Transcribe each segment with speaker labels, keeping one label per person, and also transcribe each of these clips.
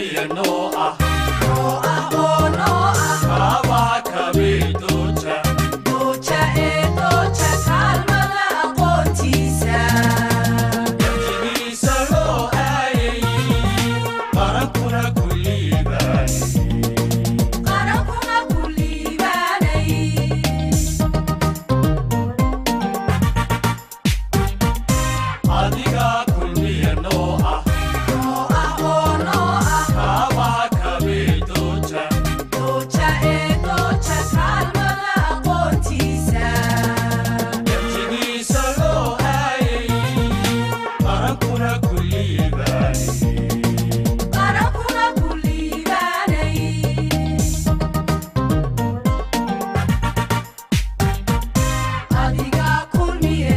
Speaker 1: kulmiya noo ah kaabaa kabiidooja garjigiisa loo aayay qarankuna kulliibaanay adigaa kulmiya noo ah kaabaa kabiidooja garjigiisa loo aayay qarankuna kulliibaanay kulmiye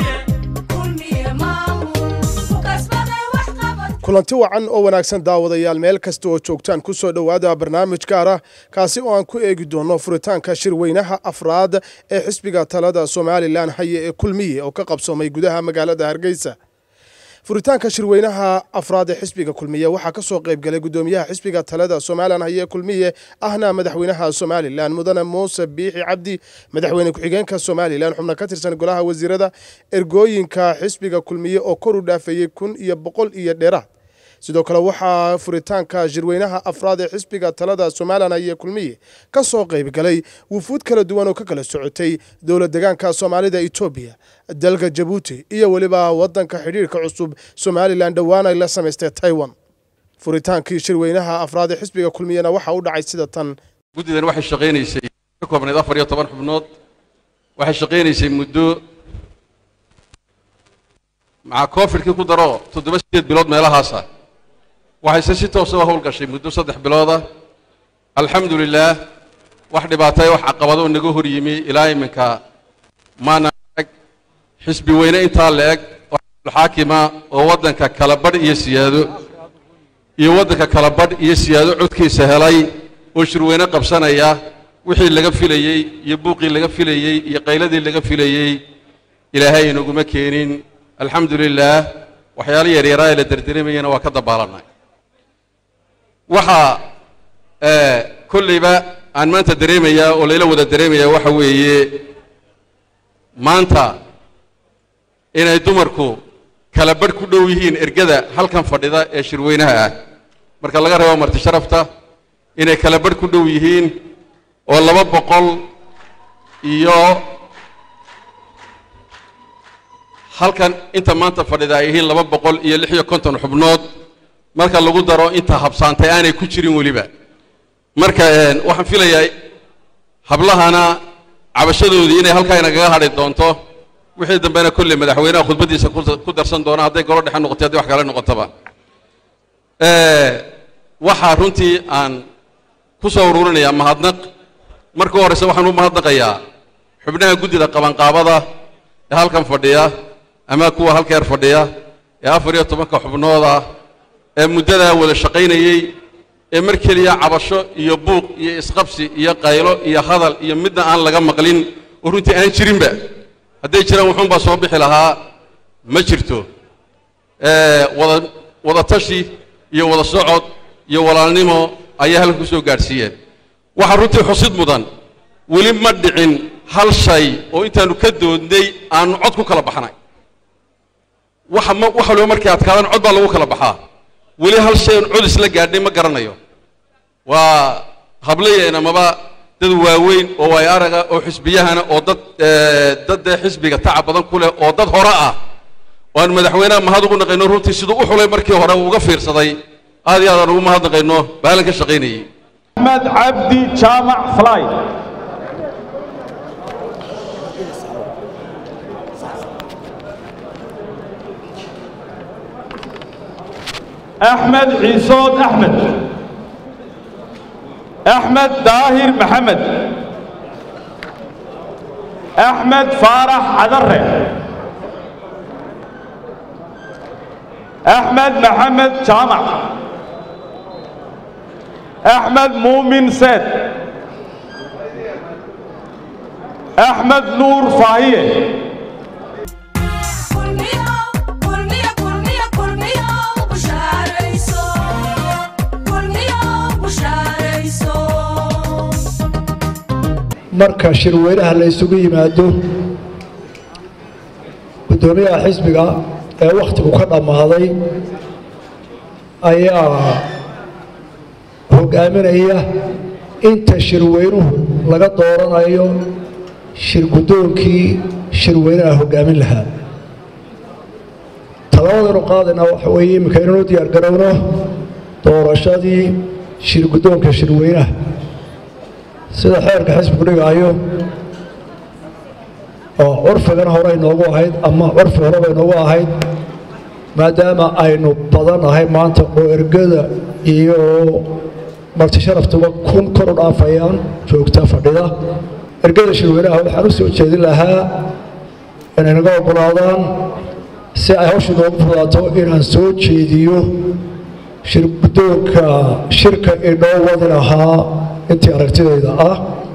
Speaker 2: kulanti wacan oo wanaagsan daawadayaal meel kasta oo joogtaan ku soo dhowaada barnaamij gaar ah kaasi oo aan ku eegi doono furitaanka shirweynaha afraad ee xisbiga talada somalilan haye ee kulmiye oo ka qabsoomay gudaha magaalada hargeysa furitaanka shirweynaha afraad ee xisbiga kulmiye waxaa ka soo qayb galay gudoomiyaha xisbiga talada somalilan haye kulmiye ahna madaxweynaha somalilan mudane muuse biixi cabdi madaxweyne ku-xigeenka somalilan xubno ka tirsan golaha wasiirada ergooyinka xisbiga kulmiye oo kor u dhaafeeyey kun iyo boqol iyo dheeraad sidoo kale waxaa furitaanka shirweynaha afraad ee xisbiga talada somalilan haye kulmiye ka soo qayb galay wufuud kala duwan oo ka kala socotay dowlad degaanka soomaalida etoobiya dalka jabuuti iyo weliba wadanka xidhiirka cusub somalilan dhowaan ay la samaystay taiwan furitaankii shirweynaha afraad ee xisbiga kulmiyena waxa u dhacay sida tan
Speaker 3: guddidan waxay shaqaynaysay ka koobnayd afar iyo toban xubnood waxay shaqaynaysay muddo maca covidkii ku daro toddoba sideed bilood meelahaasa waxayse si toosa u howlgashay muddo saddex bilooda alxamdu lilaah wax dhibaataya wax caqabado naga hor yimi ilaa iminka maana arag xisbi weyne intaa la eg oo xaakima oo waddanka kala badh iyo siyaado iyo waddanka kala badh iyo siyaado codkiisa helay oo shirweyne qabsanaya wixii laga filayey iyo buuqii laga filayey iyo qayladii laga filayey ilaahay inaguma keenin alxamdu lilaah waxyaalo yaryaraa ee la derderemayana waa ka dabaalanay waxaa kollayba aan maanta dareemayaa oo layla wada dareemayaa waxa weeye maanta inay dumarku kala badh ku dhow yihiin ergada halkan fadhida ee shirweynaha ah marka laga reebo marti sharafta inay kala badh ku dhow yihiin oo laba boqol iyo halkan inta maanta fadhida ay yihiin laba boqol iyo lix iyo konton xubnood marka lagu daro inta habsaantay aanay ku jirin weliba marka waxaan filayaa hablahana cabashadoodii inay halkaa inagaga hadhi doonto wixii dambena kolley madaxweynaha khudbaddiisa ku darsan doona hadday golo dhexe noqotay hadday wax kale noqotaba waxaa runtii aan ku soo ururinayaa mahadnaq marka u horreyse waxaan u mahadnaqayaa xubnaha guddida qabanqaabada ee halkan fadhiya ama kuwa halkeer fadhiya ee afar iyo tobanka xubnooda ee muddadaa wada shaqaynayey ee mar keliya cabasho iyo buuq iyo isqabsi iyo qaylo iyo hadal iyo midna aan laga maqlin oo runtii aan jirinba hadday jiraan wuxuunbaa soo bixi lahaa ma jirto wada wada tashi iyo wada socod iyo walaalnimo ayaa halka ku soo gaadhsiiyeen waxaa runtii xusid mudan weli ma dhicin hal shay oo intaannu ka doodnay aanu cod ku kala baxnay waxa ma wax waliba markay adkaadaan cod baa lagu kala baxaa weli hal shay oon cod isla gaadhnay ma garanayo waa hablayeen amaba dad waaweyn oo waay araga oo xisbiyahana oo dad dad dee xisbiga tacab badan ku leh oo dad hore ah oo aan madaxweynaha mahad ugu naqayno runtii siduu u xulay markii hore uu uga fiirsaday aad iyo aad aan ugu mahad naqayno baalan ka shaqaynayey
Speaker 4: أحمد عبدي جامع فلاي أحمد عيسود أحمد أحمد داهر محمد أحمد فارح عذره أحمد محمد جامع أحمد مؤمن سيد أحمد نور فاهية
Speaker 5: kulmiyo kulmiyo kulmiyo kulmiyo bushaarayso marka shirweynaha la isugu yimaado guddoomiyaha xisbiga ee wakhtigu ka dhammaaday ayaa hogaaminaya inta shirweynuhu laga dooranayo shir guddoonkii shirweynaha hogaamin lahaa talabadaynu qaadayna waxa weeye iminka inanu diyaar garowno doorashadii shir guddoonka shirweynaha sida xeerka xisbigu dhigaayo oo curfigan hore inoogu ahayd ama curfi horeba inoogu ahayd maadaama aynu badanahay maanta oo ergada iyo marti sharaftuba kun kor u dhaafayaan joogta fadhida ergada shirweynaha waxaan u soo jeedin lahaa inay naga oggolaadaan si ay hawsha inoogu fudaato inaan soo jeediyo shir guddoonka shirka inoo wadi lahaa intii aragtidayda ah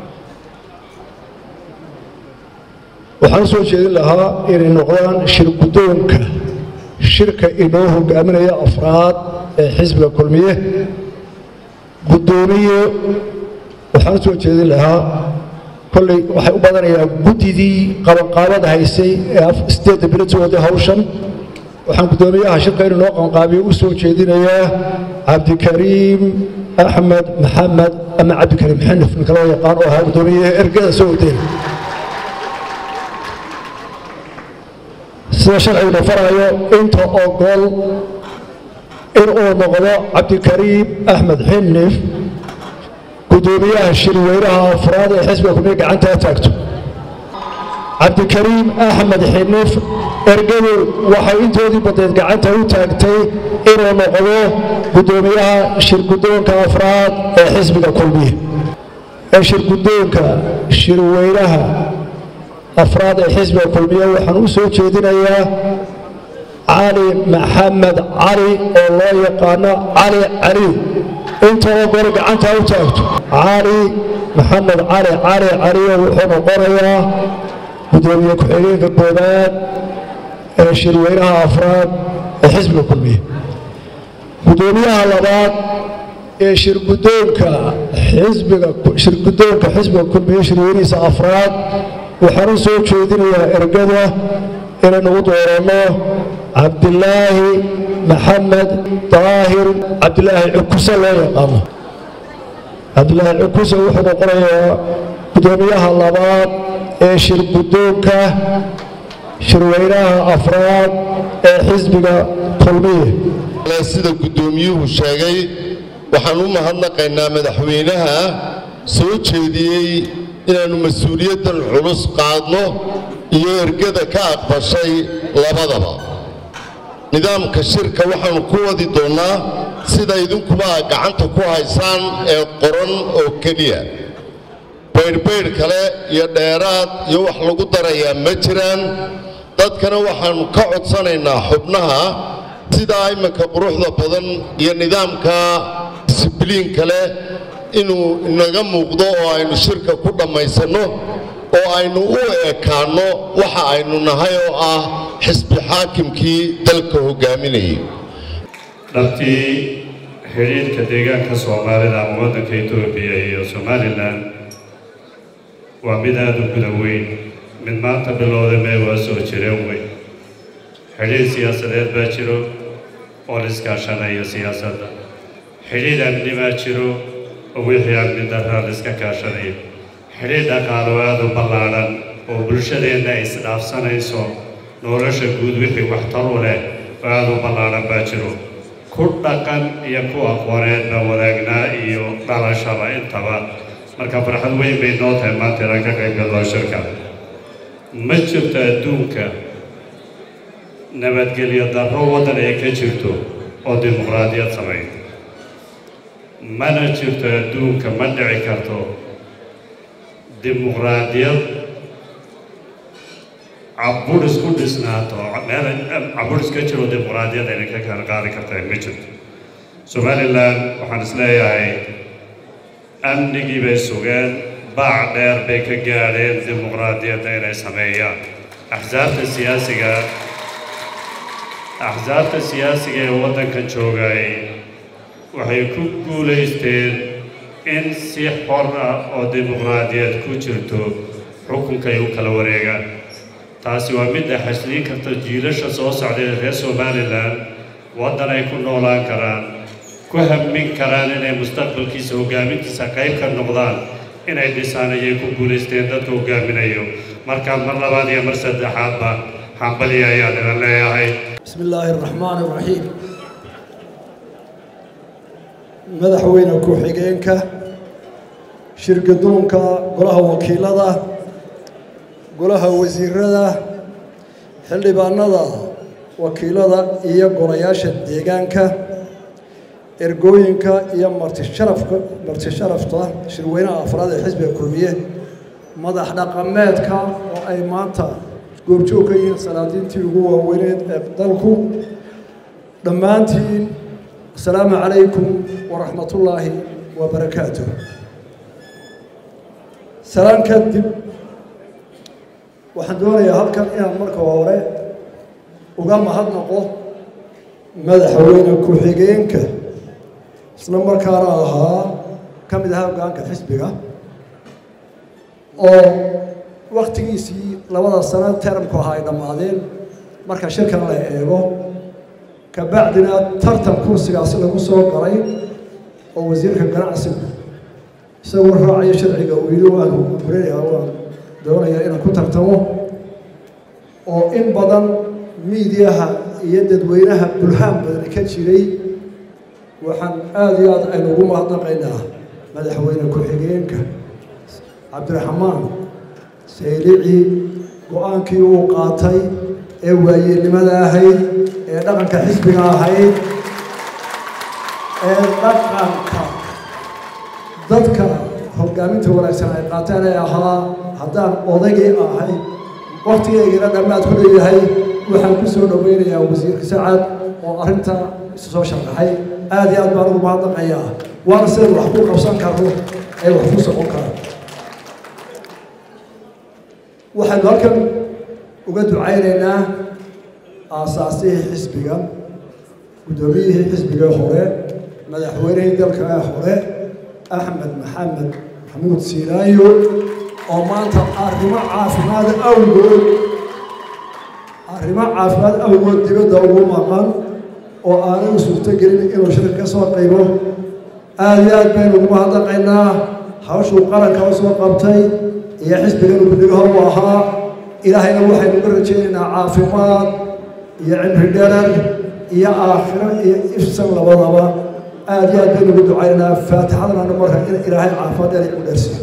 Speaker 5: waxaan u soo jeedin lahaa inay noqdaan shir guddoonka shirka inoo hogaaminaya afraad ee xisbiga kulmiye guddoomiye waxaan u soo jeedin lahaa kolley waxay u badanayaa guddidii qabanqaabada haysay ee sideedda bilood waday hawshan waxaan guddoomiyaha shirka inuu noo qabanqaabiyo u soo jeedinayaa cabdikariim axmed maxamed ama cabdikariim xanif ninka loo yaqaan oo ahaa guddoomiyaha ergada soo wadeen sida sharciguna farayo inta ogol inuu noqdo cabdikariim axmed xinif guddoomiyaha shirweynaha afraad ee xisbiga kulmiye gacantaa taagto cabdikariim axmed xinif ergadu waxay intoodii badeed gacanta u taagtay inuu noqdo guddoomiyaha shirguddoonka afraad ee xisbiga kulmiye ee shirguddoonka shirweynaha afraad ee xisbiga kulmiye waxaan u soo jeedinayaa cali maxamed cali oo loo yaqaano cali caliw intoo gore gacanta u taagto cali maxamed cali cali caliyo wuxuu noqonayaa guddoomiye ku-xigeenka koobaad ee shirweynaha afraad ee xisbiga kulmiye guddoomiyaha labaad ee shirguddoonka xisbiga shirguddoonka xisbiga kulmiye shirweynihiisa afraad waxaan u soo jeedinayaa ergada inaynu u dooranno cabdilaahi maxamed daahir cabdilaahi cukuse loo yaqaano cabdilaahi cukuse wuxuu noqonayaa guddoomiyaha labaad ee shirguddoonka shirweynaha afraad ee xisbiga kulmiye
Speaker 6: sida guddoomiyuhu sheegay waxaan u mahadnaqaynaa madaxweynaha soo jeediyey inaannu mas-uuliyaddan culus qaadno iyo ergada ka aqbashay labadaba nidaamka shirka waxaannu ku wadi doonnaa sida idinkuba aad gacanta ku haysaan ee qoran oo keliya baydhbaydh kale iyo dheeraad iyo wax lagu darayaa ma jiraan dadkana waxaannu ka codsanaynaa xubnaha sidaa iminka quruxda badan iyo nidaamka disibliin kale inuu inaga muuqdo oo aynu shirka ku dhammaysanno oo aynu u ekaanno waxa aynu nahay oo ah xisbi xaakimkii dalka hoggaaminayay
Speaker 7: dhabtii xidhiidhka deegaanka soomaalida ama waddanka etoobiya iyo somalilan waa mid aada u guda weyn mid maanta bilowda mee waa soo jireen weyn xidhiidh siyaasadeed baa jiro oo la iskaashanayo siyaasadda xidhiidh amni baa jiro oo wixii amni darraa la iska kaashanayo xidhiidh dhaqaalo aada u ballaadhan oo bulshadeenna ay isdhaafsanayso nolosha guud wixii waxtar u leh oo aada u ballaadhan baa jiro ku dhaqan iyo ku aqooneed baa wadaagnaa iyo dhalashaba intaba marka farxad weyn bay noo tahay maanta inaan ka qayb galno shirka ma jirto adduunka nabadgelyo darro waddan ay ka jirto oo dimuqraadiyad samayn mana jirto adduunka ma dhici karto dimuqraadiyad caburis ku dhisnaato meel caburis ka jiro dimuqraadiyad ayna ka kala qaadi karta ma jirto somalilan waxaan isleeyahay amnigii bay sugeen baac dheer bay ka gaadheen dimuqraadiyadda inay sameeyaan axsaabta siyaasiga axsaabta siyaasiga ee waddanka joogay waxay ku guulaysteen in si xor ah oo dimuqraadiyad ku jirto xukunkay u kala wareegaan taasi waa mid ay xasliin karta jiilasha soo socday ee reer somalilan waddan ay ku noolaan karaan ku hammin karaan inay mustaqbalkiisa hoggaamintiisa qayb ka noqdaan inay dhisaan ayay ku guulaysteen dadka hoggaaminayo marka mar labaad iyo mar saddexaadba hambaliya ayaan idin leeyahay
Speaker 5: بسم الله الرحمن الرحيم madaxweyne ku-xigeenka shirgadoonka golaha wakiilada golaha wasiirada xildhibaanada wakiilada iyo golayaasha deegaanka ergooyinka iyo martisharafka martisharafta shirweynaha afraad ee xisbiga kulmiye madax dhaqameedka oo ay maanta goobjoog ka yihiin salaadiintii ugu waaweyneed ee dalku dhammaantiin asalaamu calaykum waraxmatullaahi wabarakaatuh salaan kadib waxaan doonayaa halkan inaan marka hore uga mahadnaqo madaxweyne ku-xigeenka isla markaana ahaa ka mid ahaa hoggaanka xisbiga oo waktigiisii labada sano teramku ahaa ay dhammaadeen marka shirkan la eego kabacdina tartan kursigaasi lagu soo galay oo wasiirka ganacsigu isagoo raacayo sharciga uu yidhi waan guranaya waan doonayaa inaan ku tartamo oo in badan miidiyaha iyo dadweynaha bulhaan badan ka jiray waxaan aada iyo aad aynu ugu mahadnaqaynaa madaxweyne ku-xigeenka cabdiraxmaan saylici go-aankii uu qaatay ee waayeelnimada ahayd ee dhaqanka xisbiga ahayd ee dhaqanka dadka hogaaminta wanaagsan ay qaateen ee ahaa haddaan odaygii ahay waktigeygana dhammaad ku leeyahay waxaan ku soo dhoweynayaa wasiirka sacad oo arrinta isu soo sharaxay aada iyo aad baan ugu mahadnaqayaa waana sidaynu wax ku qabsan karno ee wax ku socon karaan waxaynu halkan uga ducaynaynaa aasaasihii xisbiga guddoomiyihii xisbiga hore madaxweynihii dalka ee hore axmed maxamed maxamuud siilaayo oo maanta arrimo caafimaad awgood arrimo caafimaad awgood dibadda ugu maqan oo aanay u suurtogelin inuu shirka ka soo qaybo aada iyo aad baynu ugu mahadnaqaynaa hawshuu qaranka u soo qabtay iyo xisbiganu guddigaha u ahaa ilaahayna waxaynu uga rajaynaynaa caafimaad iyo cimri dherer iyo aakhiro iyo ifsan labadaba aada iyo aad baynu ugu ducaynaynaa faatixadana marka in ilaahay caafimaad dheer u dheersiyo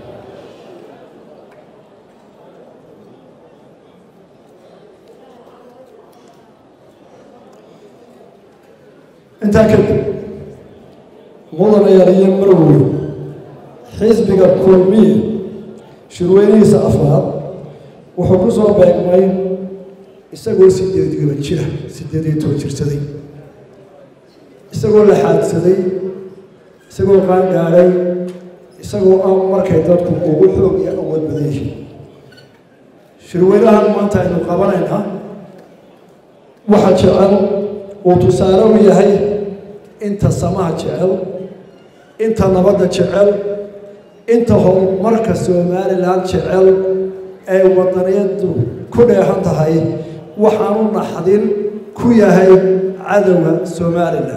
Speaker 5: intaa kadib mudan ayaaliyo marweyn xisbiga kulmiye shirweynihiisa afraad wuxuu ku soo beegmay isagoo sideed toban jira sideed iyo toban jirsaday isagoo la xaadsaday isagoo qaangaadhay isagoo aan markay dadku ugu xoog iyo awood badan yihiin shirweynahan maanta aynu qabanaynaa waxa jecel uu tusaale u yahay inta samaha jecel inta nabadda jecel inta horumarka somalilan jecel ay wadaniyadu ku dheehan tahay waxaanu naxdin ku yahay cadowga somalilan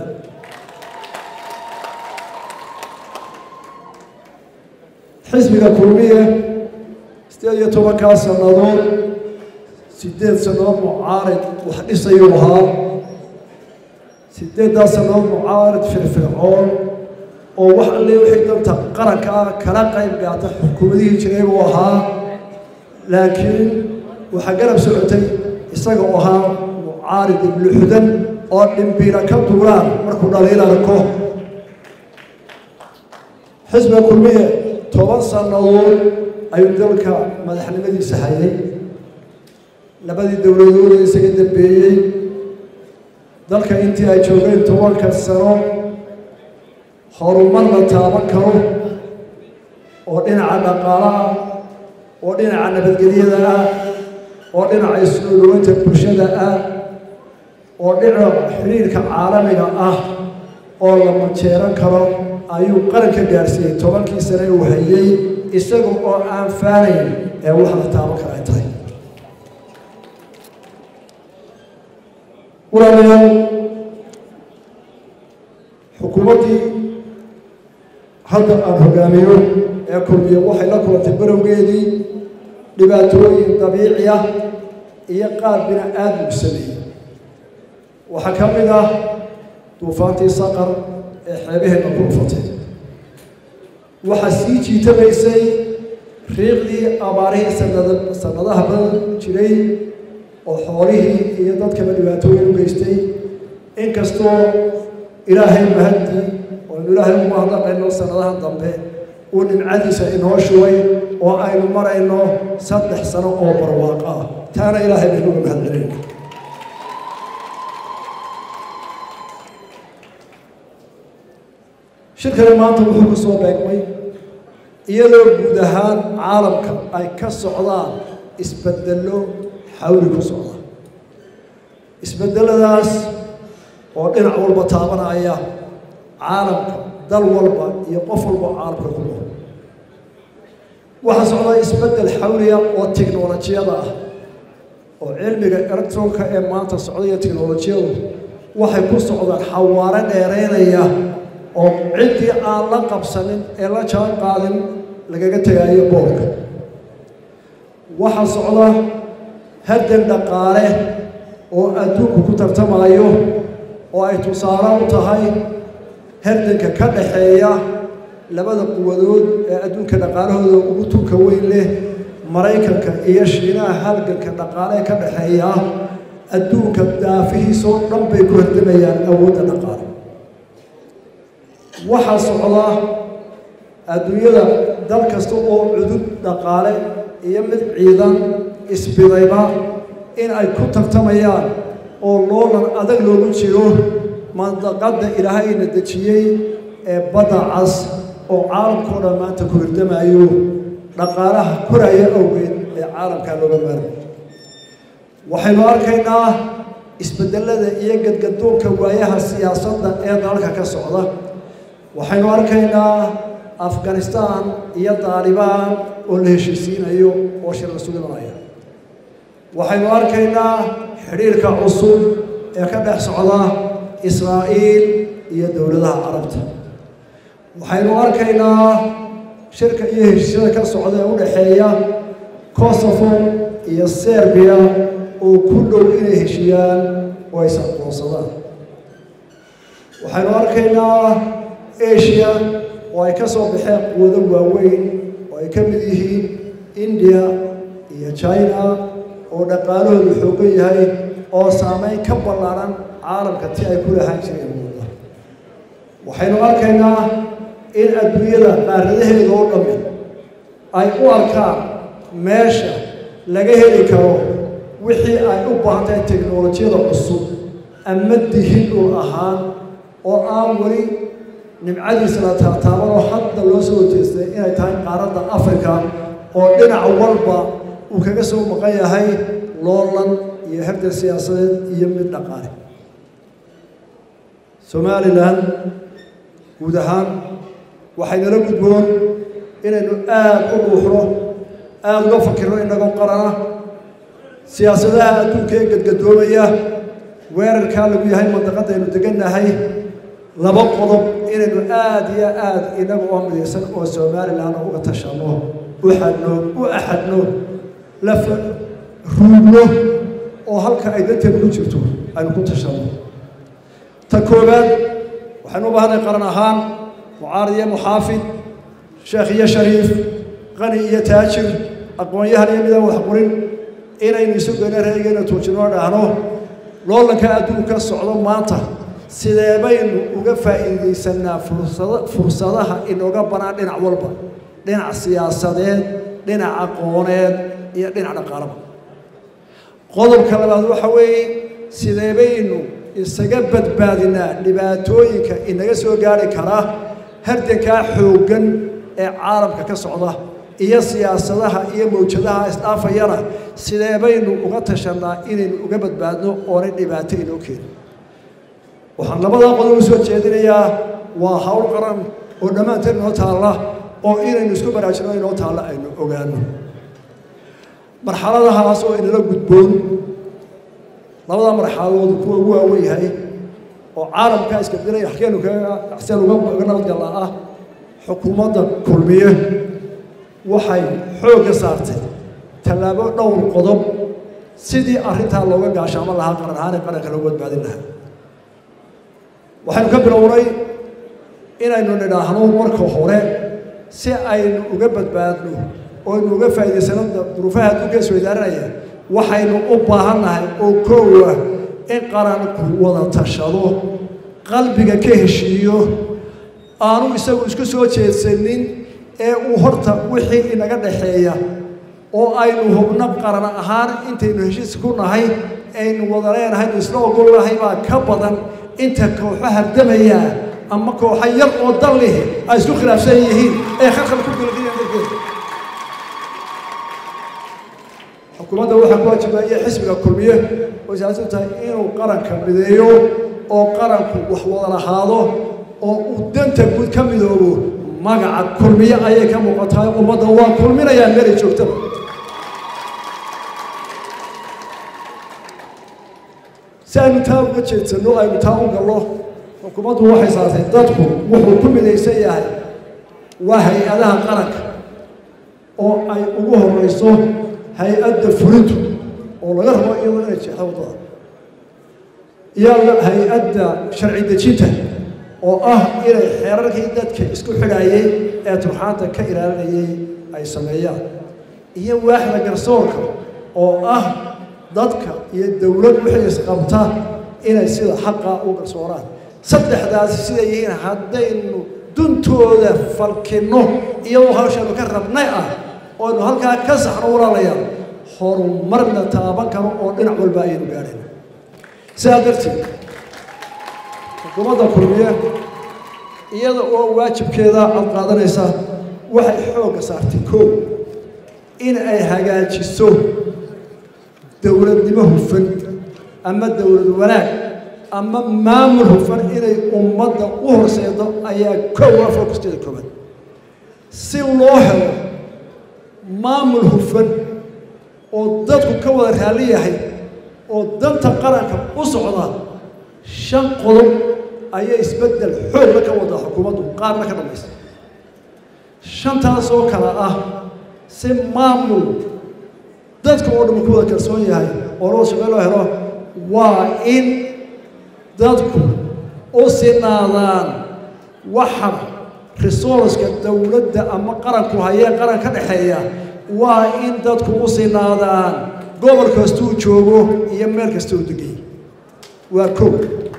Speaker 5: xisbiga kulmiye sideed iyo tobankaa sannadood sideed sannadood mucaarid wax dhisayuu ahaa sideeddaa sannadood mucaarid firfircoon oo wax alle wixii danta qaranka ah kala qayb gaata xukuumadihii jiray buu ahaa laakiin waxaa garab socotay isaga oo ahaa mucaarid ibluxudan oo dhimbiira ka duulaan markuu dhaliil arko xisbiga kulmiye toban sannadood ayuu dalka madaxnimadiisa hayay labadii dowladood ee isaga dambeeyey dalka intii ay joogeen tobanka sano horumar la taaban karo oo dhinaca dhaqaalaha oo dhinaca nabadgelyada ah oo dhinaca isnooloweynta bulshada ah oo dhinaca xiriirka caalamiga ah oo la majeeran karo ayuu qaranka gaarsiiyey tobankii sane uu hayey isaga oo aan faanayn ee wax la taaban kara ay tahay walaalayaal xukuumaddii hadda aan hogaamiyo ee kulmiye waxay la kulantay barowgeedii dhibaatooyin dabiici ah iyo qaar bini aadmigu sameeyey waxaa ka mid ah duufaantii saqar ee xeebaheenna ku dhufatay waxaa sii jiitamaysay riiqdii abaarihii sanada sanadaha badan jiray oo xoolihii iyo dadkaba dhibaatooyin u geystay inkastoo ilaahay mahaddi oonu ilaahay ugu mahadnaqayno sanadaha dambe uu nimcadiisa inoo shugay oo aynu marayno saddex sano oo barwaaqo ah taana ilaahay baynu uga mahad celinayna shirkani maanta wuxuu ku soo beegmay iyadoo guud ahaan caalamka ay ka socdaan isbeddello xawli ku socda isbeddeladaas oo dhinac walba taabanaya caalamka dal walba iyo qof walba caalamka ku nool waxaa socda isbeddel xawliya oo tiknolojiyada ah oo cilmiga electronka ee maanta socda iyo tiknolojiyadu waxay ku socdaan xawaare dheeraynaya oo ciddii aan la qabsanin ee la jaan qaadin lagaga tegaayo boolka waxaa socda haddan dhaqaale oo adduunku ku tartamayo oo ay tusaale u tahay hardanka ka dhaxeeya labada quwadood ee adduunka dhaqaalahooda ugu tunka weyn leh maraykanka iyo shiinaha halganka dhaqaale ka dhaxeeya adduunka daafihiisoo dhan bay ku hardamayaan awoodda dhaqaale waxaa socda adduunyada dal kasta oo cudud dhaqaale iyo mid ciidan isbidayba in ay ku tartamayaan oo loolan adag loogu jiro mandaqadda ilaahayna dejiyey ee badda cas oo caalamkao dhan maanta ku hirdamayo dhaqaalaha koraya awgeed ee caalamkaa looga maarmay waxaynu arkaynaa isbeddelada iyo gadgadoonka waayaha siyaasadda ee dalalka ka socda waxaynu arkaynaa afghanistaan iyo daalibaan oo la heshiisiinayo oo shir la sugimanaya waxaynu arkaynaa xidhiirka cusub ee ka dhex socda israa'iil iyo dowladaha carabta waxaynu arkaynaa shirka iyo heshiisyada ka socda ee u dhexeeya kosovo iyo serbiya oo ku dhow inay heshiyaan oo ay isaqoonsadaan waxaynu arkaynaa asia oo ay ka soo baxeen quwado waaweyn oo ay ka mid yihiin india iyo china oo dhaqaalahoodu xoogan yahay oo saameyn ka ballaaran caalamka ti ay ku lahaan jireen muuda waxaynu arkaynaa in adduunyada qaaradaheeda oo dhammi ay u arkaan meesha laga heli karo wixii ay u baahantahay teknolojiyada cusub ama dihin dhul ahaan oo aan weli nimcadiisa la taataabanoo hadda loo soo horjeestay inay tahay qaaradda africa oo dhinac walba uu kaga soo maqan yahay loolan iyo herdan siyaasadeed iyo mid dhaqaale somalilan guud ahaan waxaynala gudboon inaynu aada u dhuuxno aada uga fakirno inagoo qarana siyaasadaha adduunka ee gadgadoomaya weerarkaa lagu yahay mandaqadaynu degannahay laba qodob inaynu aada iyo aada inaga oo midaysan oo somalilan uga tashanno u xadno u axadno la ruugno oo halka ay danteenu ku jirto aynu ku tashanno ta koowaad waxaynu u baahanay qaran ahaan mucaarad iyo muxaafid sheekh iyo shariif qani iyo taajir aqoon-yahan iyo midaan wax qorin inaynu isu geyno reegeena tuujinoo dhahno loolanka adduunka socdo maanta sidee baynu uga faa'iidaysanaa fursada fursadaha inooga banaan dhinac walba dhinac siyaasadeed dhinac aqooneed iyo dhinac dhaqaalaba qodobka labaad waxa weeye sidee baynu isaga badbaadinaa dhibaatooyinka inaga soo gaari kara hardankaa xooggan ee caalamka ka socda iyo siyaasadaha iyo mawjadaha isdhaafayana sidee baynu uga tashanaa inaynu uga badbaadno oonay dhibaato inoo keenin waxaan labadaa qodob u soo jeedinayaa waa hawl qaran oo dhammaanteen inoo taalla oo inaynu isku baraajino inoo taalla aynu ogaano marxaladahaas oo inala gudboon labada marxaladood kuwa ugu waawen yahay oo caalamkaa iska dilaya xakeenu kaga axseen uga nabadgalla ah xukuumadda kulmiye waxay xoogga saartay tallaabo dhowr qodob sidii arrintaa looga gaashaamo lahaa qaran ahaan ee qaranka loogu badbaadin lahaa waxaynu ka bilownay inaynu nidhaahno marka hore si aynu uga badbaadno oo aynu uga faa'iidaysano duruufaha adduunka isweydaaranaya waxaynu u baahannahay oo koowa in qaranku wada tashado qalbiga ka heshiiyo aanu isagu isku soo jeedsanin ee uu horta wixii inaga dhaxeeya oo aynu hubno qaran ahaan intaynu heshiis ku nahay aynu wada leenahay isla ogol nahay baa ka badan inta kooxo hardamaya ama kooxo yar oo dal lihi ay isku khilaafsan yihiin ee khalkhal ku gilgiyaan darkeeda xukuumadda waxaa ku waajibaya xisbiga kulmiye oo siyaasadu tahay inuu qaranka mideeyo oo qaranku wax wada lahaado oo uu danta guud ka midoobo magaca kulmiye ayay ka muuqatahay ummadda waa kulminayaan meelay joogtaba si aynu taa uga jeedsanno aynu taa u gallo xukuumaddu waxay saartay dadku wuxuu ku midaysan yahay waa hay-adaha qaranka oo ay ugu horeyso hay-adda fulintu oo laga rabo iyadoo inay jeexdo waddada iyo hay-adda sharci dejinta oo ah inay xeerarkii dadka isku xidhaayey ee turxaanta ka ilaalinayay ay sameeyaan iyo waaxda garsoorka oo ah dadka iyo dowlad wixii isqabta inay sida xaqa u garsooraan saddexdaasi siday yihiin haddaynu duntooda falkinno iyadoo hawshaanu ka rabnay ah ooaynu halkaa ka saxno walaalayaal horumarna taaban karo oo dhinac walba ayaynu gaadhayna sidaa darteed xukuumadda kulmiye iyada oo waajibkeeda cad qaadanaysa waxay xoogga saartay koow in ay hagaajiso dowladnimo hufan ama dowlad wanaag ama maamul hufan inay ummadda u horseedo ayaa kow ah fokusteeda koobaad si loo helo maamul hufan oo dadku ka wada raalli yahay oo danta qaranka u socda shan qodob ayay isbeddel xoogla ka wadaa xukuumaddu qaarna ka dhammaysa shantaasoo kale ah si maamul dadka oo dhamma ku wada kalsoon yahay oo loo shaqey loo helo waa in dadku u sinaadaan waxa resourceka dowladda ama qaranku hayee qaran ka dhexeeya waa in dadku u sinaadaan gobol kastuu joogo iyo meel kasta u degay waa kow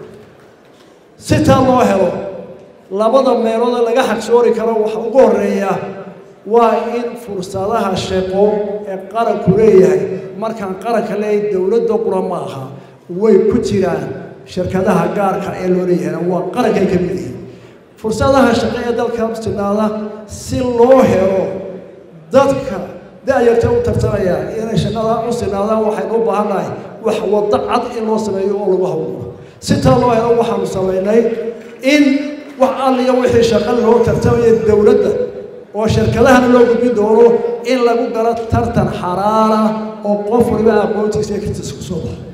Speaker 5: si taa loo helo labada meeloodee laga xaqsoori karo waxa ugu horeeya waa in fursadaha shaqo ee qaranku leeyahay markaan qaranka leeyahay dowladda qura ma aha way ku jiraan shirkadaha gaarka ee loo leeyahayna waa qarankay ka mid yihiin fursadaha shaqo ee dalka sinaada si loo helo dadka da-yarta u tartamaya inay shaqada u sinaadaan waxaynu u baahannahay wax waddo cad in loo sameeyo oo lagu hawlo si taa loo helo waxaanu samaynay in wax alliya wixii shaqa loo tartamaya dowladda oo shirkadahana loo gudbin doono in lagu galo tartan xaraara oo qof waliba aqoontiisa iyo kartiisa ku soo baxo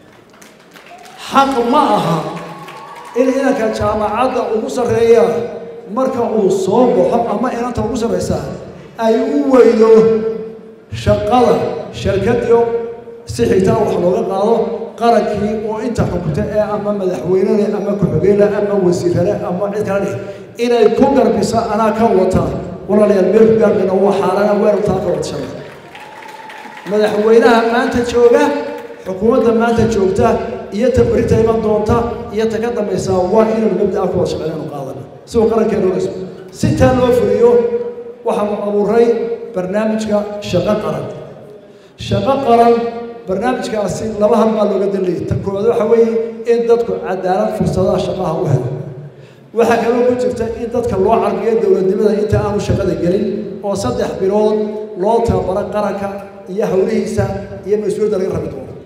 Speaker 5: xaq ma aha in inanka jaamacadda ugu sarreeya marka uu soo baxo ama inanta ugu sarreysaa ay u weydo shaqada shirkadiyo si xigtaa wax looga qaado qarankii oo inta xukunta ee ama madaxweynele ama ku-xigeenle ama wasiirale ama cid kale leh inay ku garbisa anaa ka wata walaalayaal meel ku gaarmayna waa xaarana weeru taa ka wadashada madaxweynaha maanta jooga xukuumadda maanta joogta iyo ta berita iman doonta iyo ta ka dambaysa waa inaynu mabda'a ku wada shaqeynaynu qaadana si uu qarankeenu dhismo si taa loo fuliyo waxaanu abuuray barnaamijka shaqo qaran shaqo qaran barnaamijkaasi laba hal baa looga danleeyay tan koowaad waxa weeye in dadku cadaalad fursadaha shaqaha u helo waxaa kaloo ku jirta in dadka loo carbiyo dowladnimada inta aanu shaqada gelin oo saddex bilood loo tababaro qaranka iyo howlihiisa iyo mas-uuliyadda laga rabi doono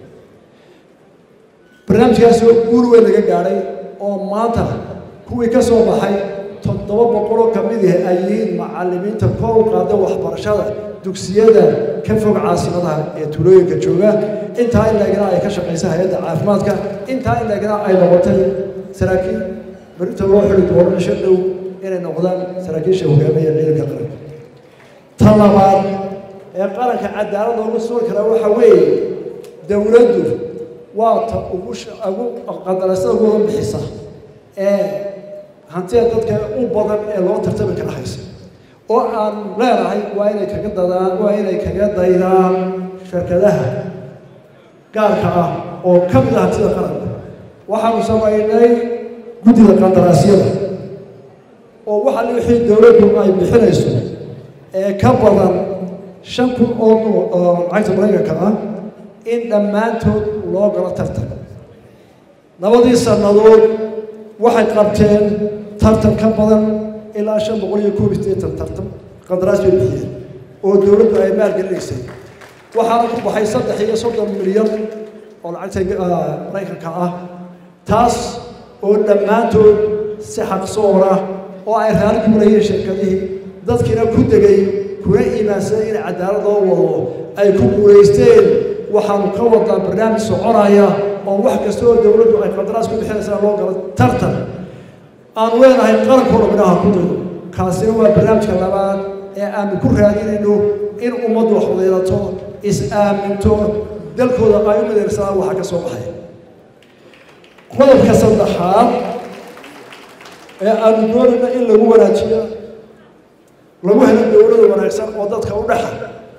Speaker 5: barnaamijkaasoo guul weyn laga gaadhay oo maanta kuwii ka soo baxay toddoba boqoloo ka mid ah ay yihiin macallimiinta kor u qaada waxbarashada dugsiyada ka fog caasimadaha ee tuulooyinka jooga intaa in laegna ay ka shaqaysa hay-adda caafimaadka intaa in laegna ay noqotay saraakiil berita loo xili doono cisho dhow inay noqdaan saraakiisha hogaamiya ciidanka qaranka ta labaad ee qaranka cadaalad loogu sugi karaa waxa weeye dowladdu waa ta ugu ugu qandaraasada ugu bixisa ee hantida dadka u badan ee loo tartami kara haysa oo aan leenahay waa inay kaga dadaan waa inay kaga daydaan shirkadaha gaarka ah oo ka mid ah hantida qaranka waxaanu samaynay guddida qandaraasyada oo waxa wixii dowladdu ay bixinayso ee ka badan shan kun oo lacagta maraykanka ah in dhammaantood loo galo tartan labadii sannadood waxay qabteen tartan ka badan ilaa shan boqol iyo koob iyo siddeetan tartan qandaraas bay bixiyeen oo dowladdu ay maalgelinaysay waxaana ku baxay saddex iyo soddon milyan oo lacagta maraykanka ah taas oo dhammaantood si xaqsoora oo ay raali ku marayeen shirkadihii dadkiina ku degay kuna iimaansaday in cadaalad loo wado ay ku guulaysteen waxaanu ka wadaa barnaamij soconaya oo wax kasta oo dowladdu ay qandaraas ku bixinaysaa loo galo tartan aanu leenahay qarankoo dhamminaha ku diro kaasina waa barnaamijka labaad ee aanu ku raadinayno in ummaddu wax wadeelato is-aaminto dalkooda ay u mideyrsadaan waxa ka soo baxay qodobka saddexaad ee aanu doonayna in lagu wanaajiyo lagu helo dowlada wanaagsan oo dadka u dhexa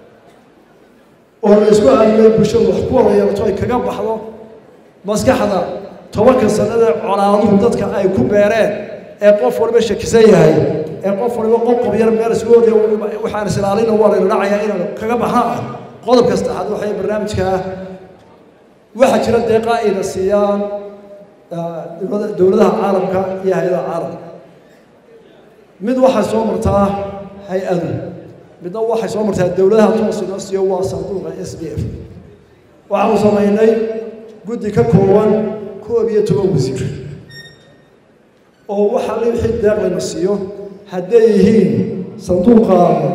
Speaker 5: oo la isku aaminay bulshadu wax ku wada yeelato ay kaga baxdo maskaxda tobanka sanadee colaaduhu dadka ay ku beereen ee qof waliba shakisan yahay ee qof waliba qoqob yar meel isgoodaya waxaan isilaalina waa layna dhacayaa inaan kaga baxna ah qodobka saddexaad waxay barnaamijkaa waxaa jira deeqa ayna siiyaan dowladaha caalamka iyo hay-adaha caalamka mid waxay soo martaa hay-adu midna waxay soo martaa dowladaha toos inoo siiyo waa sanduuqa s d f waxaanu samaynay guddi ka kooban koob iyo toban wasiir oo waxaa la wixii deeq layna siiyo hadday yihiin sanduuqa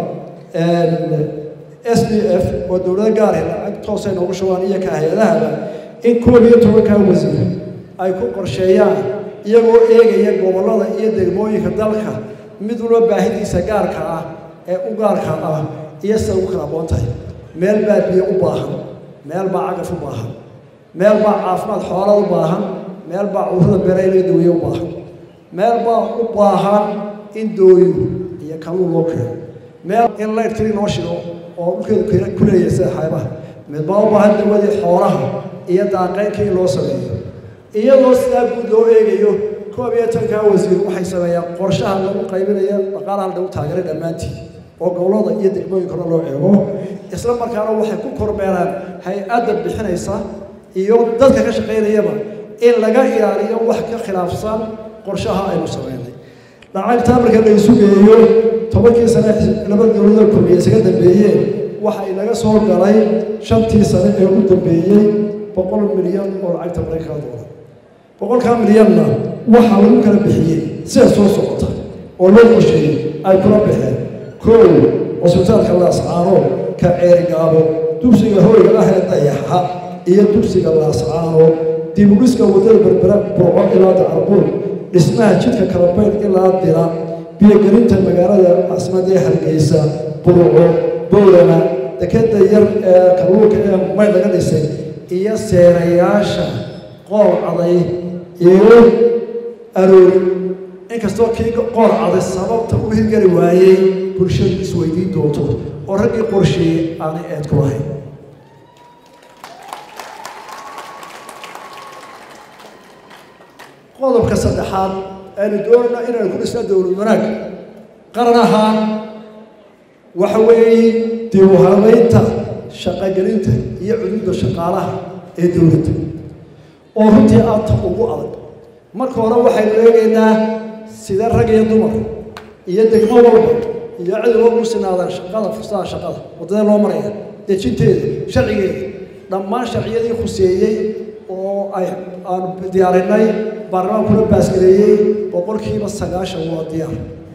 Speaker 5: s d f oo dowlado gaar ah lacag toosay noogu shubaan iyo ka hay-adahaba in koob iyo tobankaa wasiir ay ku qorsheeyaan iyagoo eegaya gobollada iyo degmooyinka dalka mid walba baahidiisa gaarka ah ee u gaarka ah iyo sida ugu kala aqoon tahay meel baa biyo u baahan meel baa cagaf u baahan meel baa caafimaad xoola u baahan meel baa cudurada beerayla dawiye u baahan meel baa u baahan in dooyo iyo kaluun loo keeno meel in laydhkali noo shigo oo dhulkeedu ku leeyahay sida xaybaha mid baa u baahan dawadii xoolaha iyo daaqeynka in loo sameeyo iyadoo sidaa guud loo eegayo koob iyo tankaa wasiir waxay sameeyaan qorshaha lagu qaybinaya dhaqaalaha lagu taageeray dhammaantii oo gobollada iyo degmooyinkana loo eego isla markaana waxay ku kormeeraan hay-adda bixinaysa iyo dadka ka shaqaynayaba in laga ilaaliyo wax ka khilaafsan qorshaha aynu sameynay lacagtaa marka la isu geeyo tobankii sane laba dowlada kulmiye isaga dambeeyeen waxa inaga soo galay shantii sane ee u dambeeyey boqol milyan oo lacagta maraykanka doolar boqolkaa milyanna waxaa lagu kala bixiyey sida soo socota oo loo qorsheeyey ay kula baxeen kow cusbitaalka laascaano ka ceerigaabo dugsiga hoyga ah ee dayaxa iyo dugsiga laascaano dibudhiska waddada berbera burco ilaa dacarbuur dhismaha jidka kalabayn ilaa dira biyogelinta magaalada caasimadda ee hargeysa burco bowlana dekeda yar ee kalluunka ee may laga dhisay iyo seerayaasha qool caday iyo aroori inkastoo kii qool caday sababta u hirgeli waayey bulshadu isweydiin doonto oo raggii qorsheeyey aanay eed ku lahayn qodobka saddexaad aynu doonayna inaynu ku dhisna dowlad wanaag qaran ahaan waxa weeye dib u habeynta shaqogelinta iyo cuduudda shaqaalaha ee dowladda oo runtii aadta ugu adag marka hore waxaynu eegaynaa sida rag iyo dumar iyo degmo walba iyo cid loo u sinaadaan shaqada fursadaha shaqada waddada loo maraya dejinteeda sharcigeeda dhammaan sharciyadii khuseeyey oo ay aanu diyaarinay baarlamaankuna baasgareeyey boqolkiiba sagaashan waa diyaar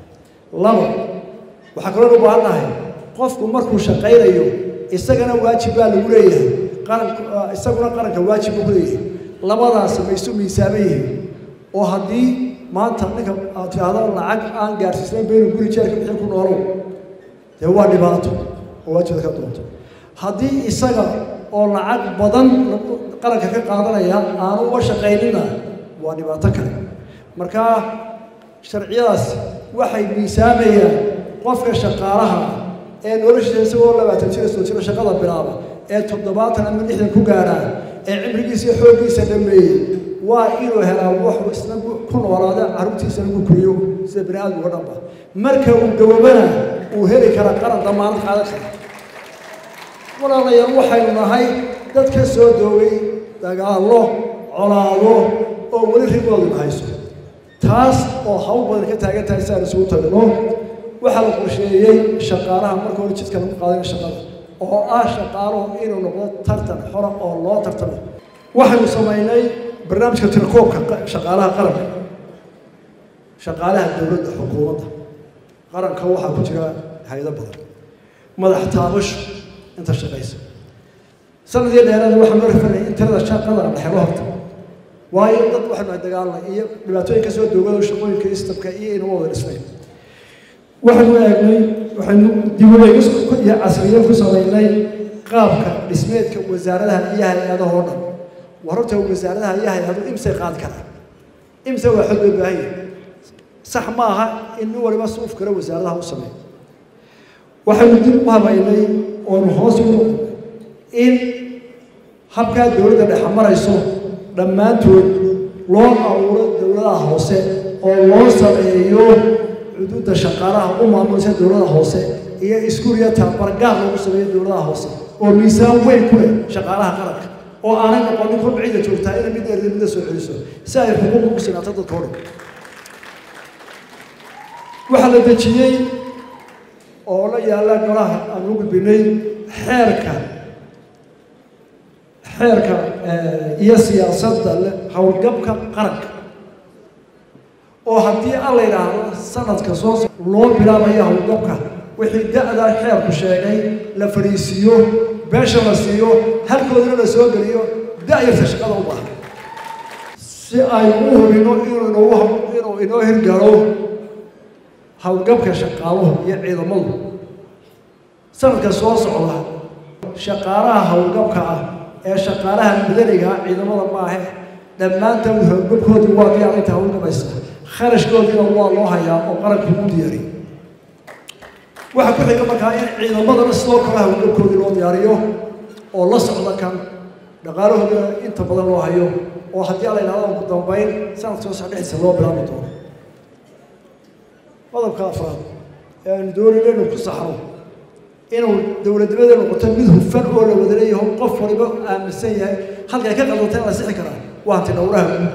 Speaker 5: labo waxaa kaloo u baahan nahay qofku markuu shaqaynayo isagana waajib baa lagu leeyahay qaranku isaguna qaranka waajib buu ku leeyahay labadaas ma isu miisaaman yihiin oo haddii maanta ninka aad tidhaahdo lacag aan gaarsiisnayn baynu guri jeerka bixin ku noolow dee waa dhibaato oo waajibda ka doonto haddii isaga oo lacag badan qaranka ka qaadanaya aanu uga shaqaynina waa dhibaato kale marka sharciyadaas waxay miisaamayaan qofka shaqaalaha ee noloshiisa isagoo labaatan jira soo jiro shaqada bilaaba ee toddobaatan ama lixdan ku gaadhaa ee cimrigiisa iyo xooggiisa dhameeyey waa inuu helaa wax isna ku noolaada carruurtiisana ku kuriyo sida bani aadamka o dhanba marka uu gaboobana uu heli kara qaran damaanad qaadan kara walaalayaal waxaynu nahay dad ka soo doogay dagaallo colaado oo weli rigoodu hayso taas oo hawl badan ka taagan tahay si aan isugu tagno waxaa la qorsheeyey shaqaalaha marka hore jidka lagu qaadana shaqada oo ah shaqaaluhu inuu noqdo tartan xora oo loo tartamo waxaynu samaynay barnaamijka tirakoobka shaqaalaha qaranka shaqaalaha dowladda xukuumadda qaranka waxaa ku jira hay-ado badan madax taabasho inta shaqaysa sanadii dheeraada waxaan loo rafanay in tirada shaqada la dhexelo horta waayo dad waxaynu ay dagaalnay iyo dhibaatooyin ka soo doogado shaqooyinka istabka iyo inuu wada dhisnay waxaynu eegnay waxaynu dibuleegis iyo casriyeed ku samaynay qaabka dhismeedka wasaaradaha iyo hay-adaha oo dhan war horta wasaaradaha iyo hay-adu imsay qaadi karaan imse waa xog loo baahan yahay sax ma aha in nin waliba suuf kale wasaaradaha u sameeyo waxaynu dib u habaynay oonu hoos ugu in habkaa dowladda dhexe marayso dhammaantood loo abuuro dowladaha hoose oo loo sameeyo xuduudda shaqaalaha u maamulisa dowladaha hoose iyo iskuuliya tabargaar loogu sameeyo dowladaha hoose oo miisaan weyn ku leh shaqaalaha qaranka oo aanay noqonin kolba cidda joogtaa inay mid erda midda soo celiso si ay xuquuq ugu sinaato dadka o dhan waxaa la dejiyey oo la yaalla golaha aan u gudbinay xeerka xeerka iyo siyaasadda howlgabka qaranka oo haddii aan la yidhaahdo sanadka soo loo bilaabayo howlgabka wixii da-da xeerku sheegay la fadhiisiiyo beesha la siiyo halkoodana la soo geliyo da-yarta shaqada u baahan si ay u hubino inuu inoogu inuu inoo hirgalo howlgabka shaqaaluhu iyo ciidamadu sanadka soo socda shaqaalaha howlgabka ah ee shaqaalaha madaniga ah ciidamada maahe dhammaantood howlgabkoodii waa diyaar inta howlgabaysa kharashkoodiina waa loo hayaa oo qarankii u diyaariyey waxaa ku xiga markaa in ciidamadana sidoo kale howlgabkoodii loo diyaariyo oo la socda kan dhaqaalahoodina inta badan loo hayo oo haddii ala yidhahdo ugu dambayn sanadka soo socda dhexdiisa loo bilaabi doono qodobka afraad ee aanu doonayno inuu ku saxro inuu dowladnimada noqoto mid hufan oo la wada leeyaho qof waliba aaminsan yahay halkay ka qaldanta in la sixi karaa waa hanti dhowraha guud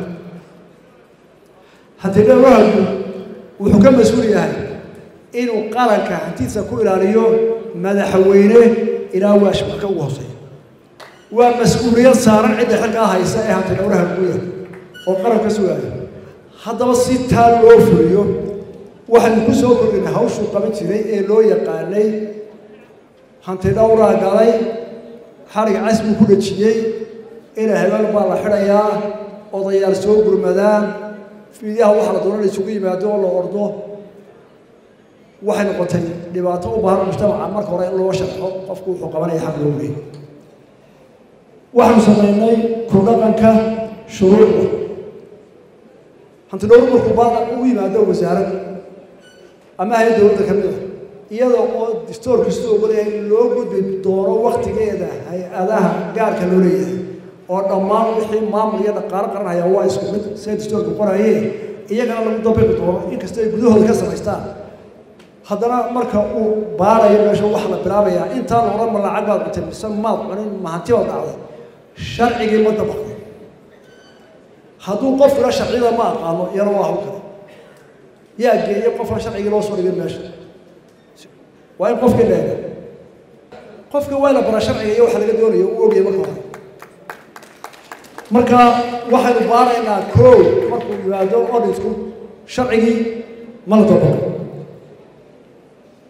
Speaker 5: hanti dhowraha guud wuxuu ka mas-uul yahay inuu qaranka hantiisa ku ilaaliyo madaxweyne ilaa waashmarka ugu hooseeya waa mas-uuliyad saaran cidda xilkaa haysa ee hanti dhowraha guuda oo qaranka sugaayo haddaba si taa loo fuliyo waxaynu ku soo kordhinay hawshuu qaban jiray ee loo yaqaanay hanti dhowraa galay xarig casbuu ku dhejiyey ina hebel baa la xidhayaa odayaal soo gurmadaan fiidyaha waxa la doona la isugu yimaado oo la ordo waxay noqotay dhibaato u baahan mujtamaca marka hore in loo sharxo qofku wuxuu qabanaya xaq loo leeyay waxaanu samaynay ku dhaqanka shuruucda hanti dhowr markuu baada u yimaado wasaarad ama hay dowladda ka mid a iyada oo distoorku sidoo ogolyahay in loo gudbi doono waktigeeda hay-adaha gaarka loo leeyahay oo dhammaan wixii maamul iyo dhaqaalo qaran hayaa waa isku mid siday distoorku qorayeen iyagana lagu dabiqi doono inkasta ay gudahooda ka samaystaan haddana marka uu baarayo meesha waxa la bilaabayaa intaan odhan ma lacag baad cutay mise maad cunin ma hanti baad dhacday sharcigii ma dabaqday hadduu qofkuna sharciyada ma aqaano iyana waa hawl kale yaa geeyey qofka sharcigii loo soo dhigay meesha waa in qofkii leega qofka waa la bara sharciga iyo waxa laga doonayo uu ogyahay marka hore marka waxaynu baaraynaa koow markuu yimaado odhisku sharcigii ma la dabaqo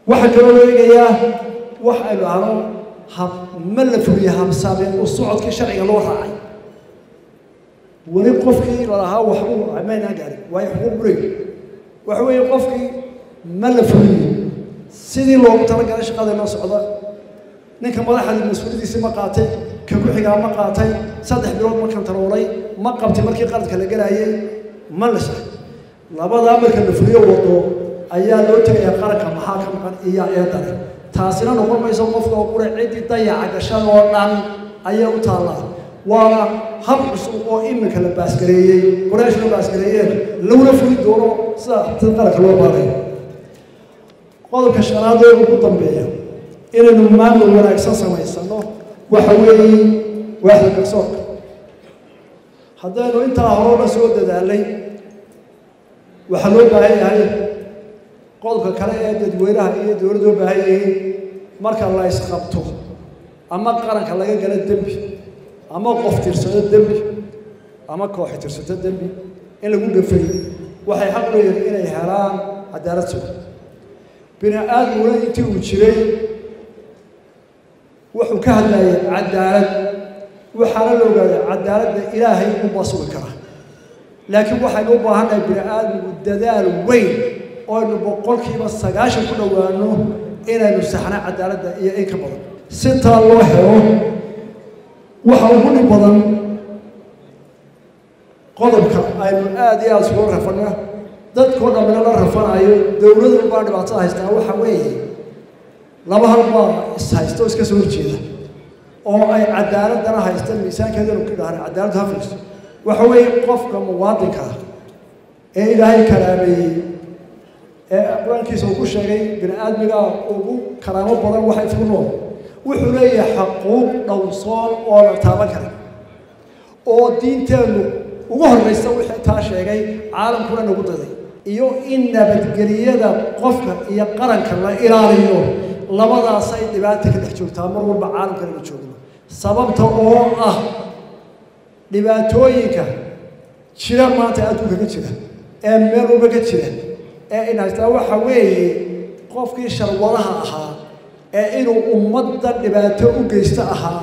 Speaker 5: waxaa kaloo loo eegayaa wax aynu ahno hab ma la fuliya habsaameen oo socodkii sharciga loo raacay weli qofkii lalahaa waxbuu maynaa gaarin waayo xuquuq buleey waxa weeye qofkii ma la fuliyo sidii loogu talagalay shaqada inoo socda ninka madaxda mas-uuliyadiisii ma qaatay ka ku-xigaa ma qaatay saddex bilood ma kantaroolay ma qabtay markii qaladka la galaayay ma la sharay labadaa marka la fuliyo wado ayaa loo tegayaa qaranka maxaa ka maqan iyo eedale taasina noqon mayso qofka oo qura ciddii dayaca gashada oo dhan ayay u taallaa waana hab cusub oo iminka la baasgareeyey qoraash la baasgareeyeen laguna fuli doono sida dad qaranka loo baaray qodobka shanaad ee ugu dambeeya inaynu maamul wanaagsan samaysano waxa weeye waaxda garsoorka haddaynu intaa horena soo dadaalay waxaa loo baahan yahay qodobka kale ee dadweynaha iyo dowladda u baahan yihiin marka la isqabto ama qaranka laga gala dembi ama qof tirsado dembi ama kooxi tirsato dembi in lagu dhafay waxay xaq u leeyihiin inay helaan cadaalad sugan bini aadmuna intii uu jiray wuxuu ka hadlayay cadaalad waxaana la ogaaday cadaaladda ilaahay unbaa sugi kara laakiin waxaynu u baahannahay bini aadmigu dadaal weyn oo aynu boqolkiiba sagaashan ku dhowaano inaynu saxna cadaaladda iyo in ka badan si taa loo helo waxa ugu dhib badan qodobka aynu aada iyo aada isugu rafana dadkoo dhammina la rafanayo dowladu baa dhibaatada haystaa waxa weeye laba hal baa is haysta oo iska soo horjeeda oo ay cadaaladana haystaan miisaankeedanu ka dhahan cadaaladdu hafayso waxa weeye qofka muwaadinka ah ee ilaahay karaameeyey ee qur-aankiisa uu ku sheegay bini aadmiga ugu karaamo badan waxa isku nool wuxuu leeyahay xaquuq dhowrsoon oo la taaban kara oo diinteennu ugu horraysa wixii taa sheegay caalamkuna nagu daday iyo in nabadgeliyada qofka iyo qaranka la ilaaliyo labadaasay dhibaata ka dhex joogtaa mar walba caalamkana la joogno sababta oo ah dhibaatooyinka jira maanta adduunka ka jira ee meel walba ka jira ee in haystaa waxa weeye qofkii sharwadaha ahaa ee inuu ummadda dhibaato u geysto ahaa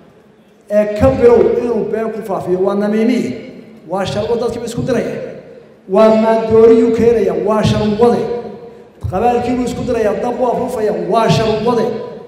Speaker 5: ee ka bilow inuu been ku faafiyo waa namiimiye waa sharwo dadkiiba isku diraya waa maadooriyuu keenaya waa sharwade qabaalkiibuu isku diraya dab u afuufaya waa sharwade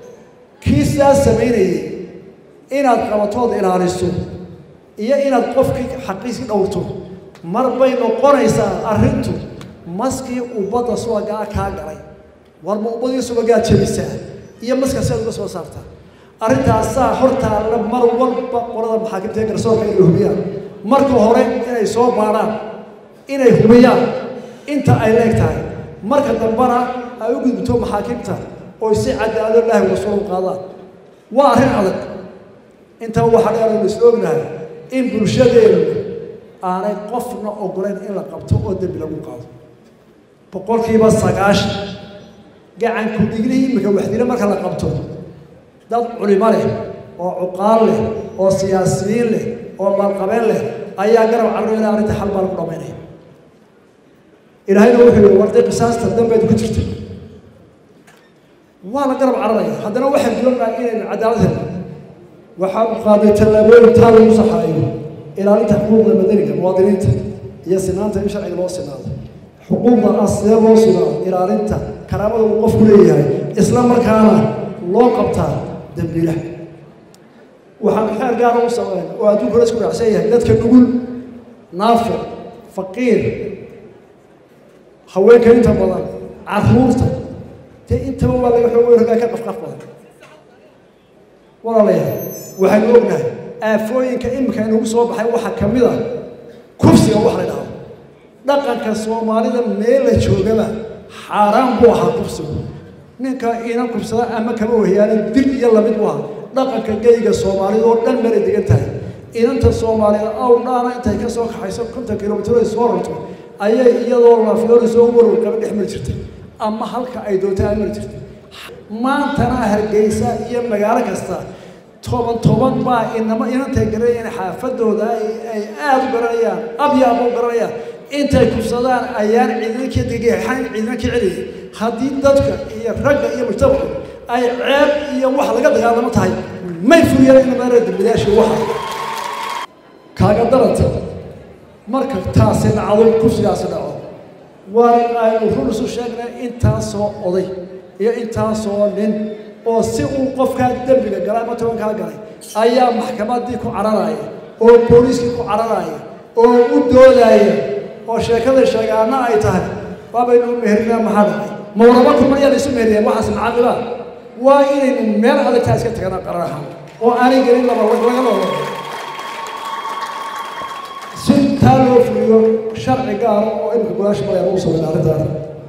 Speaker 5: kii sidaas samaynayay inaad qabatood ilaaliso iyo inaad qofkii xaqiisi dhowrto mar bay noqonaysaa arrintu maskii ubbadda subagaa kaa galay warma ubbadii subagaa jebisaa iyo maska siaad uga soo saartaa arrintaasaa hortaalla mar walba qolada maxaakimta ee garsoorka inay hubiyaan marka hore inay soo baadhaan inay hubiyaan inta ay leeg tahay marka dambena ay u gudubto maxaakimta oo si cadaalado ilaahi wasuul u qaadaan waa arrin adag intaa waxaa dheer aynu isla ognahay in bulshadeenu aanay qofna ogolayn in la qabto oo dembi lagu qaado boqolkiiba sagaashan gacanku dhiglihii iminka waxdile marka la qabto dad culimo leh oo cuqaal leh oo siyaasiyiin leh oo maalqabeen leh ayaa garab carro ilaa arrinta xal baa lagu dhamaynaya ilaahayna wuxuu yihi warday qisaasta dambeed ku jirta waa la garab cararaya haddana waxaan doonayaa inaynu cadaalad helno waxaan qaaday tallaabooyin taa lagu saxaayo ilaalinta xuquuqda madaniga muwaadiniinta iyo sinaanta in sharciga loo sinaado xuquuqda ah sidee loo sugaa ilaalinta karaamada uu qofku leeyahay isla markaana loo qabtaa dambiila waxaan xeer gaara u sameyn oo adduunka la isku raacsan yahay dadka nugul naafo faqiir haweenka inta badan carruurta dee intaba waa laga xoog rogaa ka qafqaf badan walaalayaal waxaynu ognahay aafooyinka iminka inagu soo baxay waxaa ka mid a kufsiga wax la dhahdo dhaqanka soomaalida meel la joogaba xaaraan buu ahaa kufsigu ninka inan kufsada ama kama wahyaana dil iyo lamid buu ahaa dhaqanka geyga soomaalida oo dhan meelay degan tahay inanta soomaalida awdhaana intay ka soo kaxayso konton kilomitr ay soo rarto ayay iyadoo laafyoonayso warwar qaba dhex mari jirtay ama halka ay doonta ay mari jirtay maantana hargeysa iyo magaalo kasta toban toban baa inama inantay garanayaan xaafadooda ay aada u garanayaan abyaaba u garanayaan intay kufsadaan ayaan ciidankii degexan ciidankii celiyay haddii dadka iyo ragga iyo mujtamacu ay ceeb iyo wax laga dagaalamo tahay may fuliyaan in maara dambilayaashii waxa kaaga daranta marka taasi dhacdo kursigaasi dhaco waa in aynu run isu sheegnay intaasoo oday iyo intaasoo nin oo si uu qofkaa dembiga galay ama tobankaa galay ayaa maxkamaddii ku cararaya oo booliiskii ku cararaya oo u doodaya oo sheekada sheegaana ay tahay waabaynu u meherinaa maxaa dhacay mawraba kumaryaa la isu meheriyeen waxaas macadibaa waa inaynu meel adagtaa iska tagana qarar ahaan oo aanay gelin laba laga loola si taa loo fuliyo sharci gaara oo imika golaasha maraya lagu sameyn arrintaana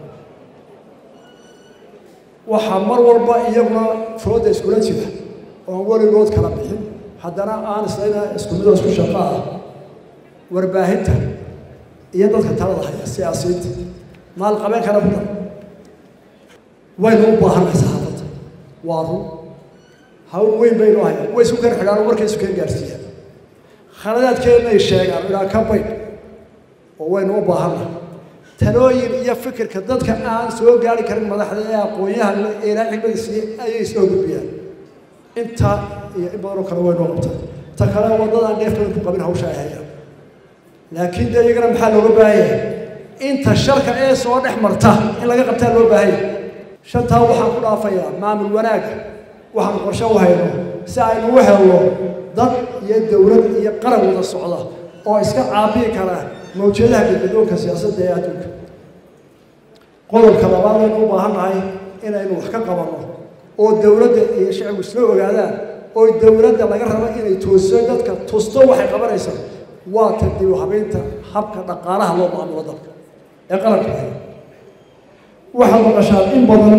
Speaker 5: waxaa mar walba iyaguna fooda iskula jira oon weligood kala bixin haddana aan islayna isku midoo isku shaqo ah warbaahinta iyo dadka talada haya siyaasiyiinta maalqabeen kala budan waynu u baahanay saxaafadda waa run hawl weyn baynu hayaan way isku keen xidhaan oo markay isu keen gaarsiiyaan khaladaadkeennay sheegaan ilaa ka baydh oo waynu u baahanay talooyin iyo fikirka dadka aan soo gaari karin madaxda ee aqoon-yahan ee ilaa xigmada siiyey ayay soo gudbiyaan intaa iyo in badanoo kale waynoo qabtaa ta kale waddadaan dheef badan ku qabin hawsha ay hayaan laakiin dee iyagana maxaa looga baahan yahay inta sharka ee soo dhex marta in laga qabtaa loo baahan yahay shantaa waxaan ku dhaafayaa maamul wanaag waxaan qorshe u hayno si aynu u helno dad iyo dowlad iyo qaran wada socda oo iska caabiyi kara mawjadaha gadgadoonka siyaasadda ee adduunka qodobka labaad aynu u baahan nahay inaynu wax ka qabanno oo dowladda iyo shacbigu isla ogaadaan oo dowladda laga rabo inay toosiso dadka tusto waxay qabanaysaa waa ta dib u habeynta habka dhaqaalaha loo maamulo dalka ee qaranka ahay waxaad maqashaan in badan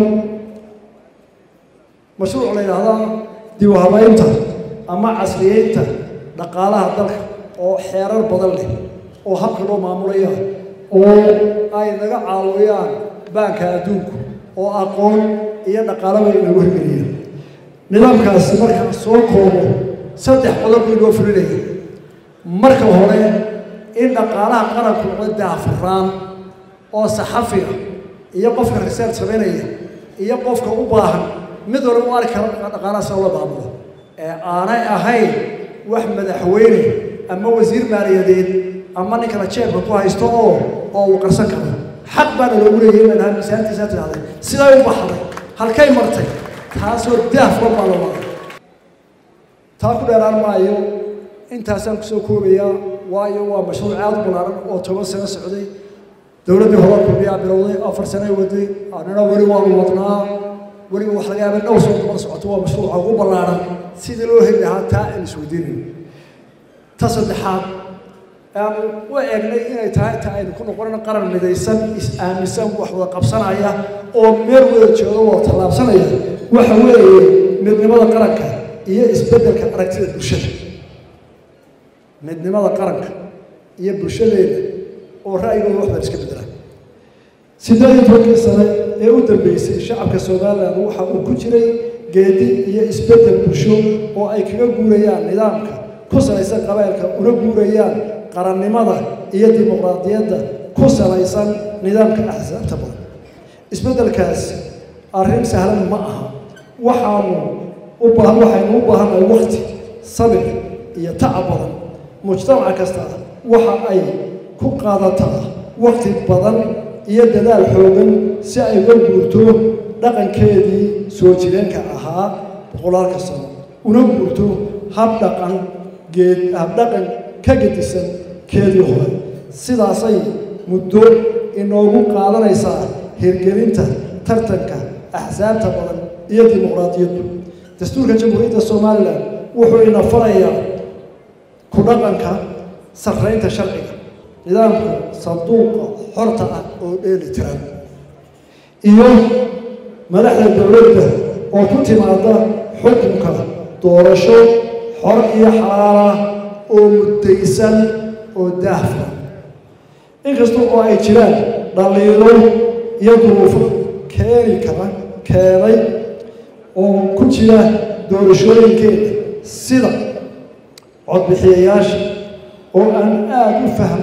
Speaker 5: mashruuc la yidhaahdaa dib u habeynta ama casriyeynta dhaqaalaha dalka oo xeerar badan leh oo habka loo maamulaya oo ay naga caawiyaan baanka adduunku oo aqoon iyo dhaqaalaba inagu hirgeliyeen nidaamkaasi markaan soo koobo saddex qodob bii loo fulinaya marka hore in dhaqaalaha qaranku noqdo daafuraan oo saxafiga iyo qofka research samaynaya iyo qofka u baahan mid walba u arki karo dhaqaalaha sida loo maamulo ee aanay ahayn wax madaxweyne ama wasiir maaliyadeed ama nin kala jeebka ku haysto oo oo uu qarsan karo xaq baana loogu leeyahay inaan ahaa miisaantiisaa tidhahday siday u baxday halkay martay taasoo daafka baa la waday taa ku dheeraan maayo intaasaan kusoo koobayaa waayo waa mashruuc aad u ballaaran oo toban sano socday dowladdii hore kulmiyaa bilowday afar sano ay waday annana weli waanu wadnaa weliba wax laga yaaba dhowr sano kumada socoto waa mashruuca ugu ballaaran sidii loo heli lahaa taa aan isweydiinayo ta saddexaad aanu u eegnay inay tahay ta aynu ku noqonayno qaran midaysan is-aaminsan wax wada qabsanaya oo meel wada jooga wada tallaabsanaya waxa weeye midnimada qaranka iyo isbeddelka aragtida bulshada midnimada qaranka iyo bulshadeeda oo ra'yigooda wax baan iska beddelaan siddeed iyo tobankii sane ee u dambeysay shacabka somalilan waxa uu ku jiray geedi iyo isbeddel bulsho oo ay kaga guurayaan nidaamka ku salaysan qabaylka una guurayaan qarannimada iyo dimuqraadiyadda ku salaysan nidaamka axsaabta badan isbeddelkaas arrin sahlan ma aha waxaanu u baahan waxaynu u baahannahay waqti sabir iyo tacab badan mujtamaca kasta waxa ay ku qaadataa waqti badan iyo dadaal xoogan si ay uga guurto dhaqankeedii soo jireenka ahaa boqolaalka sano una guurto hab dhaqan geed habdhaqan ka gedisan keedii hore sidaasay muddo inoogu qaadanaysaa hirgelinta tartanka axsaabta badan iyo dimuqraadiyaddu dastuurka jamhuuriyadda somalilan wuxuu ina farayaa ku dhaqanka sarraynta sharciga nidaamka sanduuqa xorta ah oo dheeli tiran iyo madaxda dowladda oo ku timaada xukunka doorasho xor iyo xalaala oo muddaysan oo daahfa inkasta oo ay jiraan dhaliilo iyo duruufo keeni kara keenay oo ku jira doorashooyinkeeda sida codbixiyayaasha oo aan aada u fahm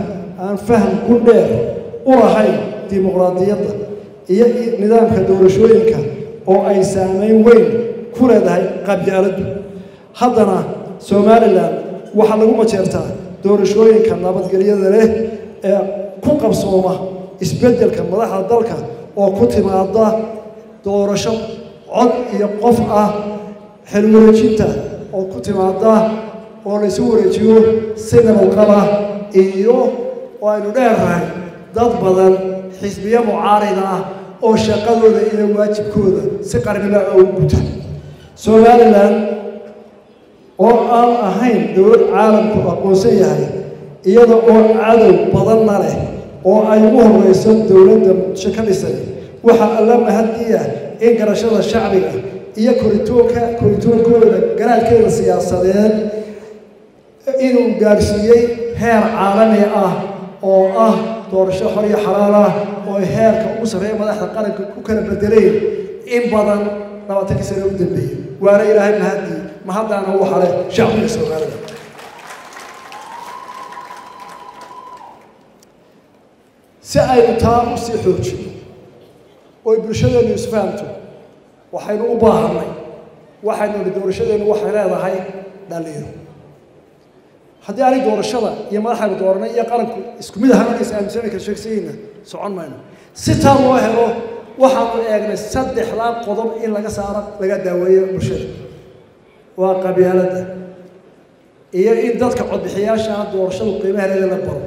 Speaker 8: aan faham ku dheer u lahayn dimuqraadiyadda iyo nidaamka doorashooyinka oo ay saameyn weyn ku leedahay qabyaaladdu haddana somalilan waxaa lagu majeertaa doorashooyinka nabadgelyada leh ee ku qabsooma isbeddelka madaxda dalka oo ku timaada doorasho cod iyo qof ah xilwareejinta oo ku timaada oo laysu wareejiyo si nabadqaba iyo oo aynu dheernahay dad badan xisbiyo mucaarida ah oo shaqadooda iyo waajibkooda si qarniba ugu guta somalilan oo aan ahayn dowlad caalamku aqoonsan yahay iyada oo cadow badanna leh oo ay ugu horeyso dowladda muqdisho ka dhisay waxaa alla mahadiya in garashada shacbiga iyo koritoonka koritoonkooda garaadkeeda siyaasadeed inuu gaarsiiyey heer caalami ah oo ah doorasho xor iyo xalaal ah oo ay heerka ugu sarreeya madaxda qaranka ku kala bedeleen in badan labaatankii sane u dambeeyey waana ilaahay mahadii mahaddaana uu hale shacbiga soomaalida si aynu taa u sii xoojino oy bulshadeennu isfahamto waxaynu u baahanay waxaynu nihi doorashadeennu waxay leedahay dhaliiro haddii aanay doorashada iyo madaxaynu dooranay iyo qaranku isku mid ahaan is aaminsana kala sheegsayeyna socon mayno si taa loo helo waxaanu eegnay saddexdaa qodob in laga saaro laga daaweeyo bulshada waa qabyaaladda iyo in dadka codbixiyaasha ah doorashadu qiimaheeda la baro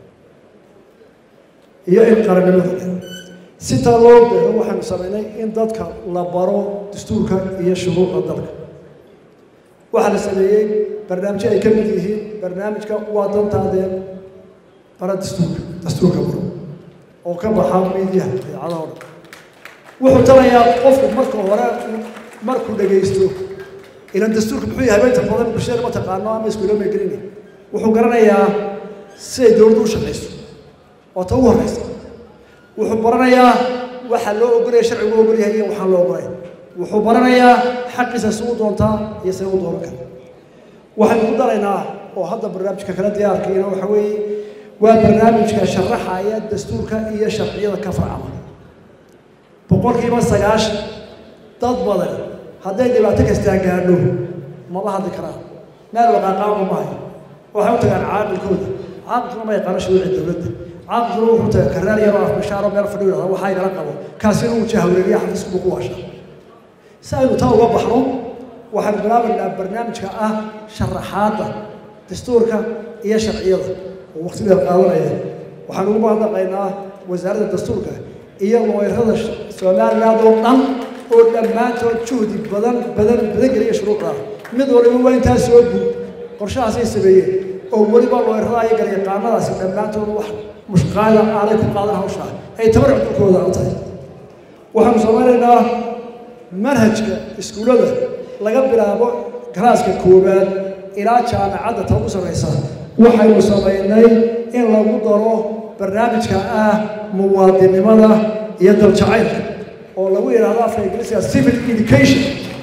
Speaker 8: iyo in qarannimada leh si taa loo beero waxaanu samaynay in dadka la baro dastuurka iyo shuruucda dalka waxaa la sameeyey barnaamijyo ay ka mid yihiin barnaamijka waa dantaadeen bara dastuurka dastuurka baro oo ka baxa miidiyaha idaacadaha o dhan wuxuu talayaa qofku marka hore markuu dhagaysto ilan dastuurka muxuu yahay inta badan bulshada ma taqaano ama iskuulama gelina wuxuu garanayaa siday dowladdu u shaqayso oo ta ugu horeysa wuxuu baranayaa waxa loo ogolaya sharcigu ogol yahay iyo waxaan loo ogolay wuxuu baranayaa xaqiisa si u doontaa iyo say u dooran kara waxaynu ku daraynaa oo hadda barnaamijka kala diyaarkayna waxa weeye waa barnaamijka sharaxaya dastuurka iyo sharciyada ka farcama boqolkiiba sagaashan dad badan hadday dhibaato kastaa gaadho mama hadli karaan meel waqaaqaama mahayo waxay u tagaan caaqilkooda caaqilkuna ma yaqaano shuruuci dowladda caaqilkuna wuxuu tagaa karaar yaroo afbashaaro meel fadhiyo yidhahda waxaa igala qabo kaasina uu jahawreeriya xafiisku ku waasha si aynu taa uga baxno waxaan bilaabaynaa barnaamijka ah sharaxaadda dastuurka iyo sharciyada oo waqtigeeda qaadanaya waxaan ugu mahadnaqaynaa wasaaradda dastuurka iyo looyrada somaliland oo dhan oo dhammaantood juhdi badan badan badan geliya shuruucda mid waliba waa intaa soo guud qorshahaasay sameeyeen oo weliba looyrada iyo garyaqaanadaasi dhammaantood wax mushqaada aanay ku qaadan hawshaa ay tabar cudurkooda u tahay waxaanu samaynaynaa manhajka iskuullada laga bilaabo galaaska koowaad ilaa jaamacadda ta ugu sarraysa waxaynu samaynay in lagu daro barnaamijka ah muwaadinimada iyo daljacaylka oo lagu yidhaahdo afka ingiriisiga civil education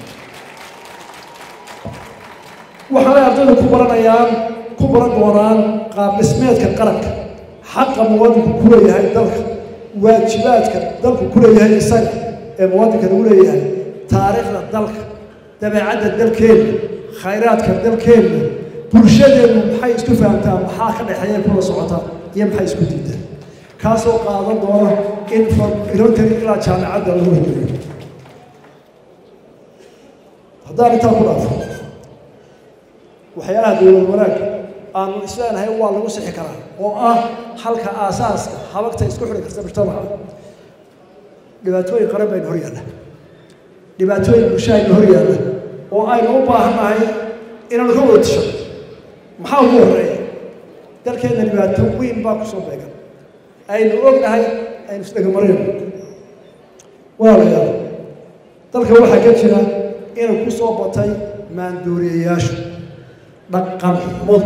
Speaker 8: waxaanay ardaydu ku baranayaan ku baran doonaan qaab dhismeedka qaranka xaqa muwaadinku ku leeyahay dalka waajibaadka dalku ku leeyahay isaga ee muwaadinka lagu leeyahay taariikhda dalka dabeecadda dalkeenna khayraadka dalkeenna bulshadeennu maxay isku fahamtaa maxaa ka dhexeeya kula socotaa iyo maxay isku diidaan kaasoo qaadan doona in ilontari ilaa jaamacadda lagu horgeliyo haddaan intaa ku dhaafo waxyaalaha dowlad wanaagga aanu isleenahay waa lagu sixi karaa oo ah halka aasaaska habagta isku xidhi karta mujtamaca dhibaatooyin qaran baynu hor yaalla dhibaatooyin bulsho aynu hor yaalla oo aynu u baahannahay inaanu ka wada tisho maxaa ugu horreeya dalkeenna dhibaato weyn baa ku soo beegan aynu ognahay aynu isdhegamarayno walaalayaal dalka waxaa ka jira inuu ku soo batay maandooriyayaashu dhaqan xumadu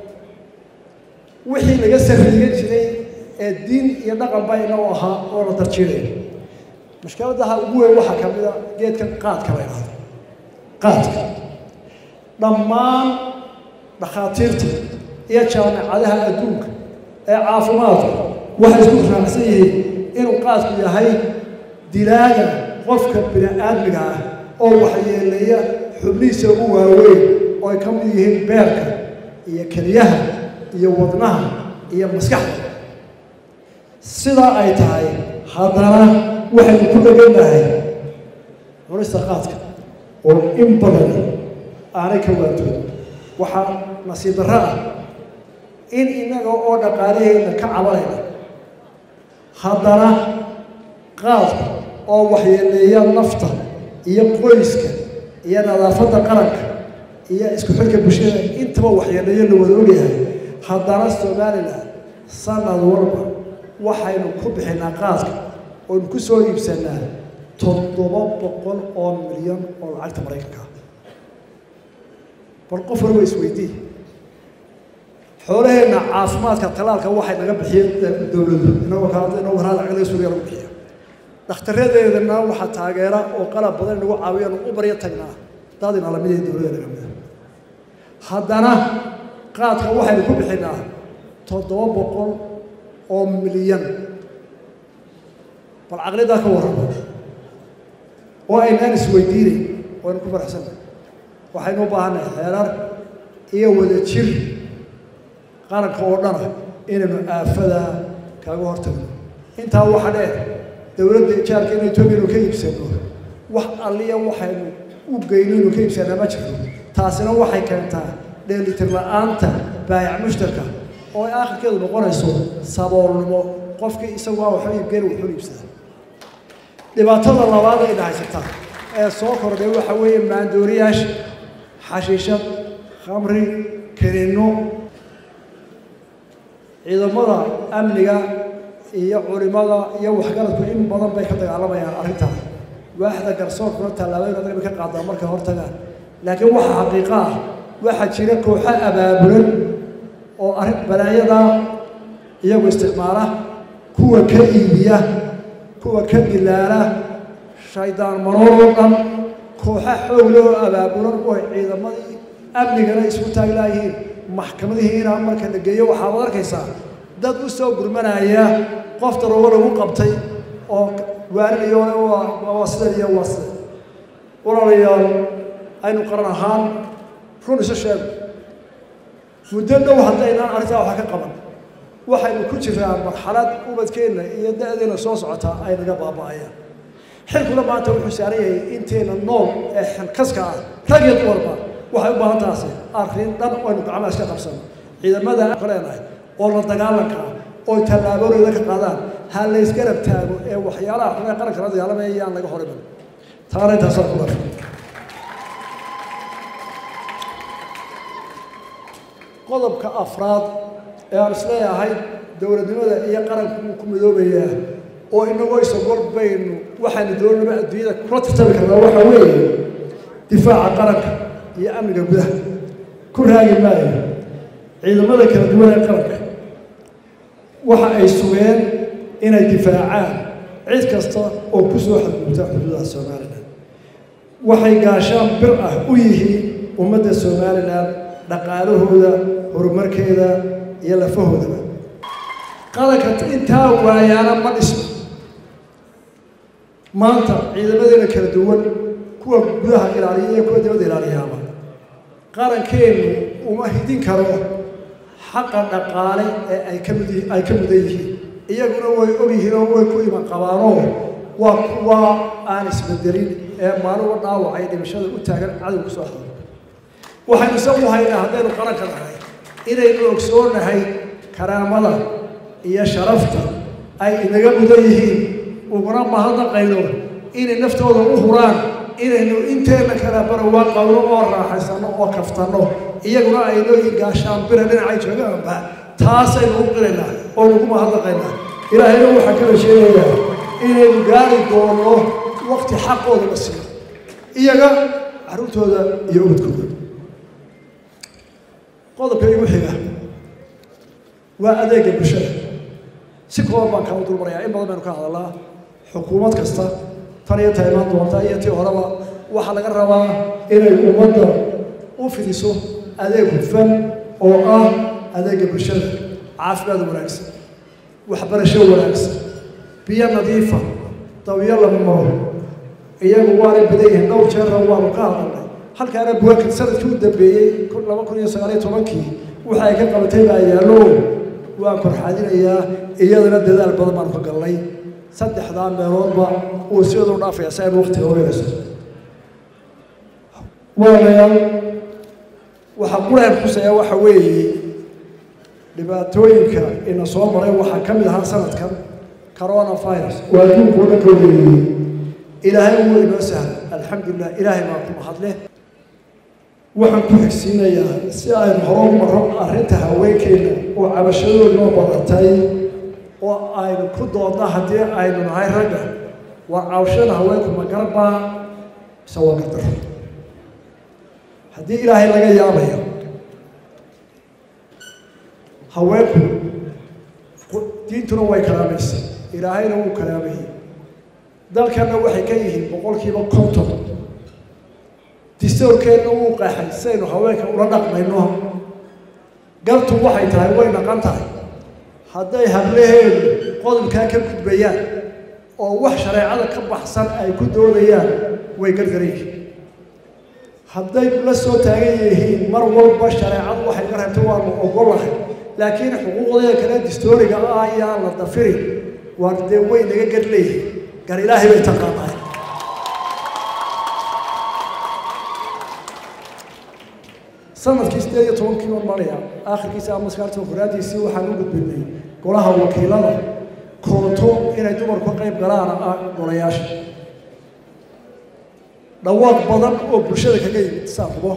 Speaker 8: wixii laga sarriigan jiray ee diin iyo dhaqan baa inoo ahaa oo la darjiinayo mushkiladaha ugu weyn waxaa ka mid a geedkan qaadka la idhaahdo qaadka dhammaan dhakhaatiirta iyo jaamacadaha adduunka ee caafimaadku waxay isku raacsan yihiin inuu qaadku yahay dilaaga qofka bini aadmiga ah oo waxyeeleeya xubnihiisa ugu waaweyn oo ay ka mid yihiin beerka iyo keliyaha iyo wadnaha iyo maskaxda sidaa ay tahay haddana waxaynu ku dhegannahay cunista qaadka oo in badan aanay ka waantooda waxaa nasiib darro ah in innaga oo dhaqaalaheenna ka cabanayna haddana qaadka oo waxyeeleeya nafta iyo qoyska iyo nadaafadda qaranka iyo isku xidhka bulshada intaba waxyeeleeyo la wada ogyahay haddana somalilan sanad walba waxaynu ku bixinaa qaadka oonu ku soo iibsanaa toddoba boqol oo milyan oo lacagta maraykanka ah bal qof waliba isweydii xoolaheenna caafimaadka talaalka waxay naga bixiyeen dowladdu inagoo kale inagoo kale lacag laga suuriya lagu bixiya dhakhtarradeedana waxaa taageera oo qalab badan inagu caawiya nu u baryo tagnaa dadina lamid ee dowladda naga mida haddana qaadka waxaynu ku bixinaa toddoba boqol oo milyan bal caqlidaa ka warrama oo aynaan isweydiinayn waynu ku faraxsannahay waxaynu u baahannahay xeerar iyo wada jir qaranka oo dhana inaynu aafadaa kaaga hortagno intaa waxa dheer dowladda ijaarka in etoobiya inu ka iibsano wax alliya waxaynu u geyno inu ka iibsanaa ma jirto taasina waxay keentaa dheelitir la-aanta baayac mushtarka oo ay aakhirkeedu noqonayso saboolnimo qofkii isagu waa waxba iibgeyn wuxuu iibsadaa dhibaatada labaad ay dhahaysataa ee soo kordhay waxa weeye maandooriyaasha xashiishad khamri kerinno ciidamada amniga iyo culimada iyo waxgaradku in badan bay ka dagaalamayaan arrintaas waaxda garsoorkuna tallaabooyin adag bay ka qaadaan markay hor tagaan laakiin waxa xaqiiqo ah waxaa jira kooxo abaabulan oo arrin balaayada iyagu isticmaala kuwa ka iibiya kuwa ka dilaala shaydaan maroor oo dhan kooxa xoog leh oo abaabulan oo ciidamadii amnigana isku taaglaayihiin maxkamadihii inaan marka la geeyo waxaad arkaysaa dad u soo gurmanaya qof daroogo lagu qabtay oo waarinayo waa sidan iyo waa sidan walaalayaal aynu qaran ahaan run isu sheego muddo dhow haddaynaan arrintaa waxa ka qaban waxaynu ku jiraa marxalad ubadkeenna iyo da-deena soo socotaa ay naga baaba'ayaan xilkuna maanta wuxuu saaran yahay inteena nool ee xilkaska ah rag iyo dumarba waxay u baahan taasi arrin dhan aynu gacmaha iska qabsano ciidamada ka leenahay oo la dagaalanka ah oo tallaabooyada ka qaadaan ha la isgarab taago ee waxyaalaha xun ee qaranka la dagaalamaya yaan laga horiman taana intaasaan ku darka qodobka afraad ee aan isleeyahay dowladnimada iyo qaranku wuu ku midoobayaa oo inagoo isagol baynu waxaanu doonaba adduunyada kula tartami karnaa waxaa weeye difaaca qaranka iyo amniga gudaha ku raagi maayo ciidamada kala duwan ee qaranka waxa ay sugeen inay difaacaan cid kasta oo ku soo xadgudubta xuduudaha somalilan waxay gaashaan bir ah u yihiin ummadda somalilan dhaqaalahooda horumarkeeda iyo lafahoodaba qaranka intaa waayaana ma dhisno maanta ciidamadeena kala duwan kuwa gudaha ilaaliya iyo kuwa dibadda ilaaliyaaba qarankeenu uma hidin karo xaqa dhaqaale ee ay ka mid ay ka mudan yihiin iyaguna way og yihiin oo way ku iman qabaanoo waa kuwa aan isbedelin ee maaluba dhaawacay dhimashada u taagan cadowga soo hadlo waxaynu isagu haynaa haddaynu qaranka nahay inaynu ogsoonahay karaamada iyo sharafta ay inaga mudan yihiin uguna mahadnaqayno inay naftooda u huraan inaynu inteena kala barawaa qawno oo raaxaysano oo kaftanno iyaguna ay nooyihin gaashaan bira dhinacay joogaanba taasaynu u qiraynaa oo nagu mahadnaqaynaa ilaahayna waxaa kala sheegayaa inaynu gaari doono waqti xaqooda la siiyo iyaga carruurtooda iyo ubadkooda qodobka igu xiga waa adeega bulshada si kooban baan kaa dulmarayaa in badan baynu ka hadalnaa xukuumad kasta tan iyo ta imaan doonta iyo tii horeba waxaa laga rabaa inay ummadda u fidiso adeeg hufan oo ah adeega bulshada caafimaad wanaagsan waxbarasho wanaagsan biyo nadiifa dawiyo lama maro iyagu waanay badan yihiin dhowr jeerna waanu ka hadalnay halkaana buwaakid sanadkii u dambeeyey laba kun iyo sagaaliyo tobankii waxa ay ka qabatay baa yaallo waan korxaadinayaa iyadana dadaal badan baanu ka galnay saddexdaa meeloodba uu siduu dhaafaya si aynu waqtiga ogeynayso walaalayaal waxaa quraan xusaya waxa weeye dhibaatooyinka ina soo maray waxaa ka mid ahaa sanadkan corona virus oo adduunku o dhan ka weeyey ilaahay wuu inoo sahlay alxamdulilah ilaahay baa ku mahadleh waxaan ku xigsiinayaa si aynu horo maro arrinta haweenkeena oo cabashadooda noo badatay oo aynu ku doodna haddii aynu nahay ragga war cabashada haweenku ma garbaa mise waa gardaro haddii ilaahay laga yaabayo haweenku diintuna way karaamaysay ilaahayna wuu karaamayey dalkanna waxay ka yihiin boqolkiiba konton distoorkeenna wuu qaaxay sidaynu haweenka ula dhaqmayno galtu waxay tahay way dhaqan tahay hadday hablaheedu qodobkaa ka gudbayaan oo wax shareecada ka baxsan ay ku doodayaan way gargaran yihiin hadday la soo taagan yihiin mar walba shareecadu waxay ka reebtay waanu ogolahay laakiin xuquuqdeeda kale distooriga ah ayaa la dafirin waar dee way naga gar leeyihin gar ilaahay bay taqaanaay sanadkii sideed iyo tobankii baan maraya aakhirkiisa ama maskaarta horaadiisii waxaan u gudbinay golaha wakiilada koonto inay dumarku ka qayb galaan ah golayaasha dhawaaq badan oo bulshada kaga yimid saaqubo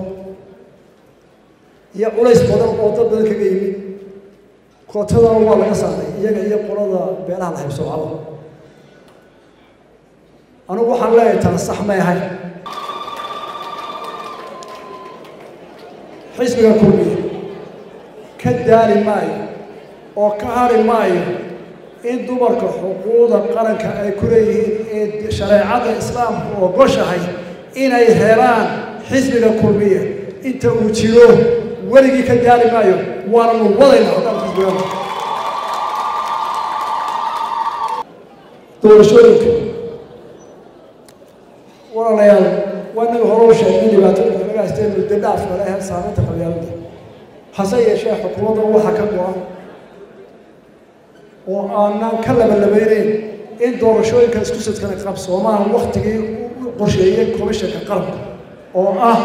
Speaker 8: iyo culays badan oo dad badan kaga yimid kootadana waa laga saaray iyaga iyo qolada beelaha la haybsoocaba anugu waxaan leeyahay tana sax may ahayn xisbiga kulmiya ka daali maayo oo ka hari maayo in dumarka xuquuqda qaranka ay ku leeyihiin ee shareecada islaamku ogoshahay inay helaan xisbiga kulmiya inta uu jiro weligii ka daali maayo waananu wadayna haddaan xisbiga doorashooyinka walaalayaal waa inaga hore u sheegnay dhibaatooyinka laga haystee muddo dhaaf kale ahayd saameynta qabyaalada hase yeeshee xukuumadda waxaa ka go-an oo aanaan ka labalabeyneyn in doorashooyinka isku sidkana qabsoomaan waktigii u qorsheeyey komishanka qaranka oo ah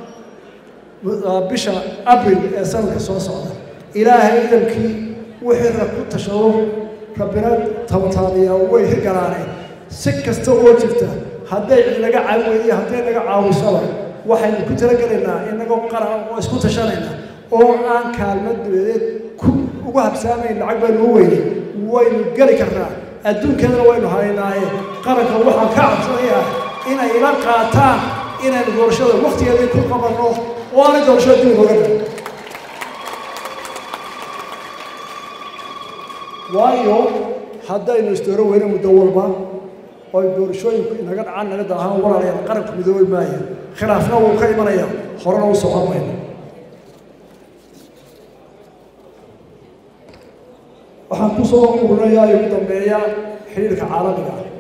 Speaker 8: bisha abril ee sanadka soo socda ilaahay idankii wixii rag ku tashado rabbina tabataaniyaa way hirgalaaneen si kasta oo jirta hadday cid naga caawin weydiyo hadday naga caawisaba waxaynu ku talagelaynaa inagoo qaran oo isku tashanayna oo aan kaalmad dabadeed ku ugu habsaamayn lacag baynu u weynay waynu geli karnaa adduunkeedana waynu haynaaye qaranka waxaan ka cabsanayaa inay ila qaataan inaynu doorashada waktigeedii ku qabanno oo aanay doorashada dib uga dhigin waayo haddaynu isdooro weyne muddo walba oy doorashooyinku inaga dhacaan naga daahaan walaalayaal qaranku midoobi maaya khilaafna wuu ka imanaya horena u socon mayno waxaan ku soo ururayaa ugu dambeeya xiriirka caalamiga ah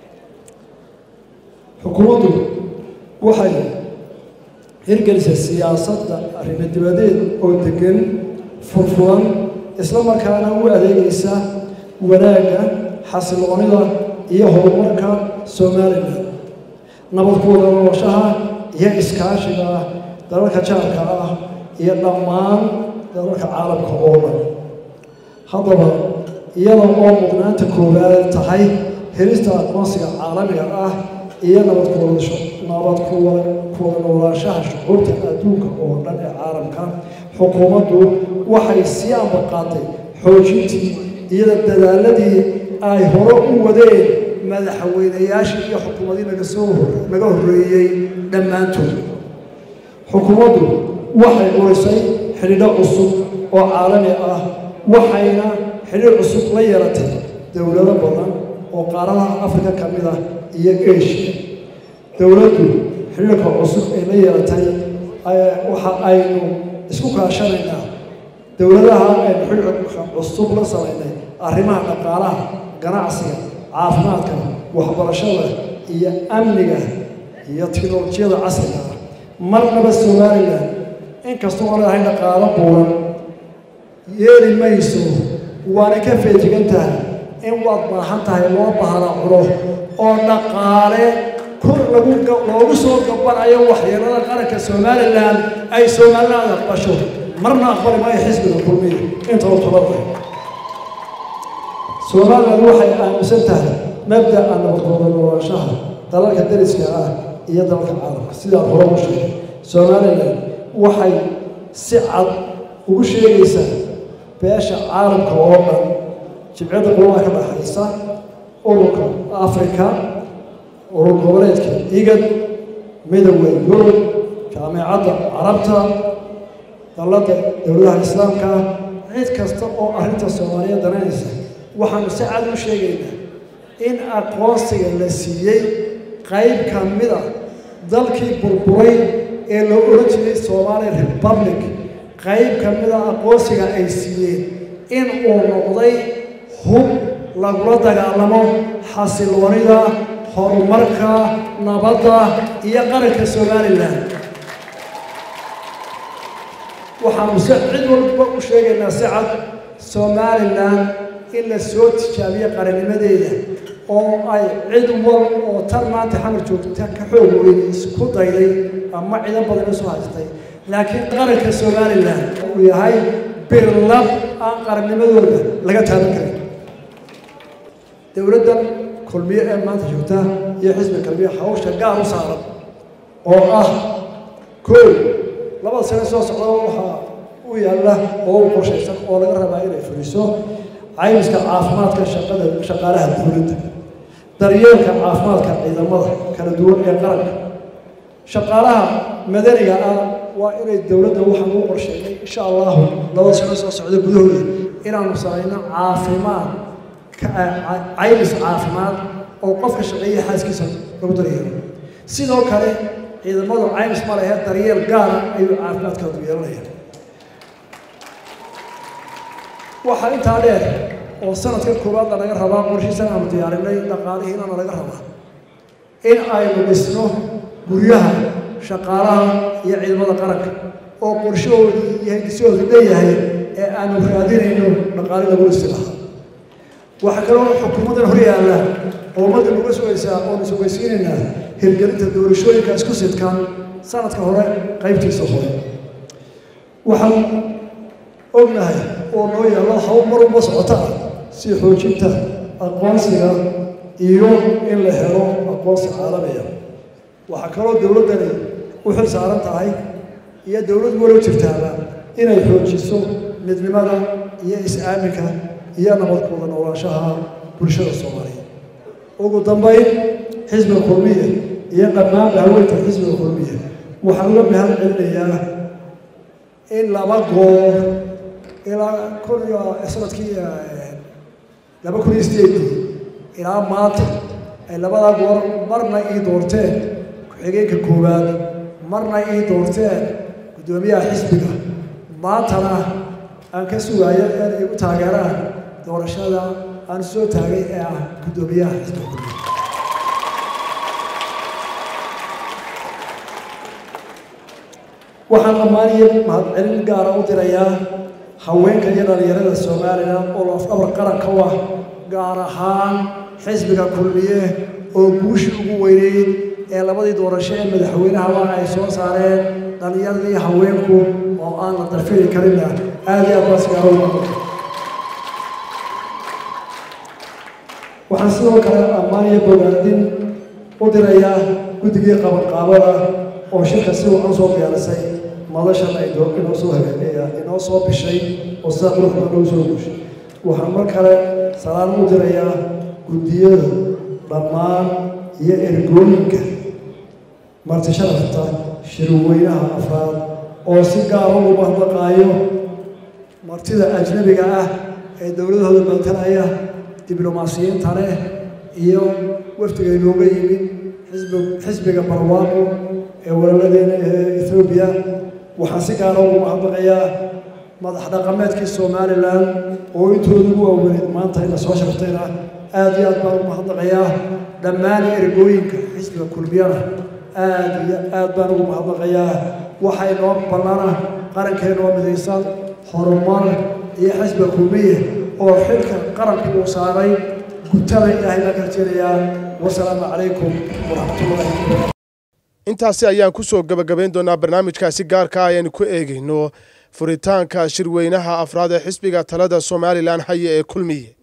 Speaker 8: xukuumaddu waxay hirgelisay siyaasadda arrimo dibadeed oo degan furfuran isla markaana u adeegaysa wanaagga xasiloonida iyo horumarka somalilan nabad ku wada nooloshaha iyo iskaashiga dalalka jaarka ah iyo dhammaan dalalka caalamka oo dhan haddaba iyada oo mudnaanta koowaad tahay helista aqoonsiga caalamiga ah iyo nabad kuwadasho nabad kuwa kuwada noolaanshaha shucuurta adduunka oo dhan ee caalamka xukuumaddu waxay sii ambaqaatay xoojintii iyada dadaaladii ay hore u wadeen madaxweynayaashii iyo xukuumadii naga soo hor naga horreeyey dhammaantood xukuumaddu waxay urisay xidhiidho cusub oo caalami ah waxayna xidhiir cusub la yeelatay dowlado badan oo qaaradaha afrika ka mid ah iyo asia dowladdu xidhiirka cusub ay la yeelatay waxa aynu isku kaashanaynaa dowladaha aynu xilka cusub la samaynay arrimaha dhaqaalaha ganacsiga caafimaadka waxbarashada iyo amniga iyo tiknolojiyada casriga ah marnaba somalilan inkastoo aan leedahay dhaqaalo buuran yeeli mayso waana ka feejigan tahay in waad baahan tahay loo bahana cuno oo dhaqaale kor lagu loogu soo gabanayo waxyeelada qaranka somalilan ay somaliland aqbasho marna aqbali maayo xisbiga kulmiya inta uu talada somaliland waxay aaminsan tahay mabda'a nabadgooda noolaanshaha dalalka dariska ah iyo dalalka caalamka sidaa hore u sheegay somaliland waxay si cad ugu sheegaysaa beesha caalamka oo dhan jibciyadda qolada ka dhaxaysa ururka africa urur goboleedka igad midowda yurub jaamicadda carabta dalladda dowladaha islaamka cid kasta oo arrinta soomaaliya dananaysa waxaanu si cad u sheegaynaa in aqoonsiga la siiyey qayb ka mid a dalkii burburay ee loo oran jiray somali republic qayb ka mid a aqoonsiga ay siiyeen in uu noqday hub lagula dagaalamo xasiloonida horumarka nabadda iyo qaranka somalilan waxaanu si cid walba u sheegaynaa si cad somalilan in la soo tijaabiyo qarannimadeeda oo ay cid wal oo tan maanta xamar joogta ka xoog weyn isku dayday ama ciidan badan isu haystay laakiin qaranka somalilan uu yahay birlab aan qarannimadooda laga taaban karin dowladdan kulmiye ee maanta joogta iyo xisbi kalmiye hawsha gaar u saaran oo ah koow labada sane soo socda waxaa u yaalla oo u qorshaysan oo laga rabaa inay fuliso caymiska caafimaadka shaqada shaqaalaha dowladda daryeelka caafimaadka ciidamada kala duwan ee qaranka shaqaalaha madaniga ah waa inay dowladda waxaan u qorsheynay insha allahu labada sano soo socda gudahooda inaanu samayno caafimaad caymis caafimaad oo qofka shaqeeya xaaskiisa lagu daryeelo sidoo kale ciidamadu caymis ma lehe daryeel gaara ayuu caafimaadkoodu yeelanaya waxaa intaa dheer oo sanadkan koowaadna laga rabaa qorshiisan aanu diyaarinay dhaqaalihiinana laga rabaa in aynu dhisno guryaha shaqaalaha iyo ciidamada qaranka oo qorshahoodu iyo hindisahoodu leeyahay ee aanu raadinayno dhaqaali lagu dhisi lahaa waxaa kaloo xukuumaddan hor yaalla oo ummadda nuga sugaysaa oonu sugaysiinaynaa hirgelinta doorashooyinka isku sidkan sanadka hore qaybtiisa hore waxaan ognahay oo noo yaallo hawl mar walba socota ah si xoojinta aqoonsiga iyo in la helo aqoonsi caalamiya waxaa kaloo dowladdani u xil saaran tahay iyo dowlad walow jirtaaba inay xoojiso midnimada iyo is-aaminka iyo nabadkooda noolaanshaha bulshada soomaaliyeed ugu dambayn xisbiga kulmiya iyo dhammaanba haweynta xisbiga kulmiya waxaan uga mahad celinayaa in laba goor ilaa kun iyo sanadkii laba kun iyo sideedii ilaa maanta ay labadaa goor marna ii doorteen ku-xigeenka koowaad marna ii doorteen guddoomiyaha xisbiga maantana aan ka sugaayo in igu taageeraan doorashada aan soo taagay ee ah guddoomiyaha xisbiga kulmiya waxaan ammaaniyo mahadcelin gaara u dirayaa haweenka iyo dhalinyarada somalilan oo lafdhabar qaranka u ah gaar ahaan xisbiga kulmiye oo guushii ugu weyneyd ee labadii doorasho ee madaxweynahaba ay soo saareen dhallinyaradii haweenku oo aan la darfiri karinna aada iyo aad baas gaaro waxaan sidoo kale ammaan iyo bogaadin u dirayaa guddigii qabanqaabada oo shirka si wacan soo diyaarisay madashan ay inoo soo hagaageya inoo soo bishay oo sida quruxda loo soo guushay waxaan mar kale salaan u dirayaa guddiyada dhammaan iyo ergooyinka marti sharafta shirweynaha afraad oo si gaara ugu mahadnaqaayo martida ajnabiga ah ee dowladahooda matalaya diblomaasiyiinta leh iyo wafdiga inooga yimid xisbi xisbiga barwaaqo ee walaaladeena ee ethoobiya waxaan si gaara ugu mahadnaqayaa madax dhaqameedkii somalilan oo intooda ugu waaweneed maanta ina soo shartayna aad iyo aad baan ugu mahadnaqayaa dhammaan ergooyinka xisbiga kulmiyana aad iyo aad baan ugu mahadnaqayaa waxaa inoo ballana qarankeenoo midaysan horumar iyo xisbiga kulmiye oo xilka qaranka uu saaray gutana ilaahay baan karjeenayaa wasalaamu calaykum waraxmatullahi wabarakatu
Speaker 2: intaasi ayaan ku soo gebagabayn doonaa barnaamijkaasi gaarka ah ayaynu ku eegayno furitaanka shirweynaha afraad ee xisbiga talada somalilan haye ee kulmiye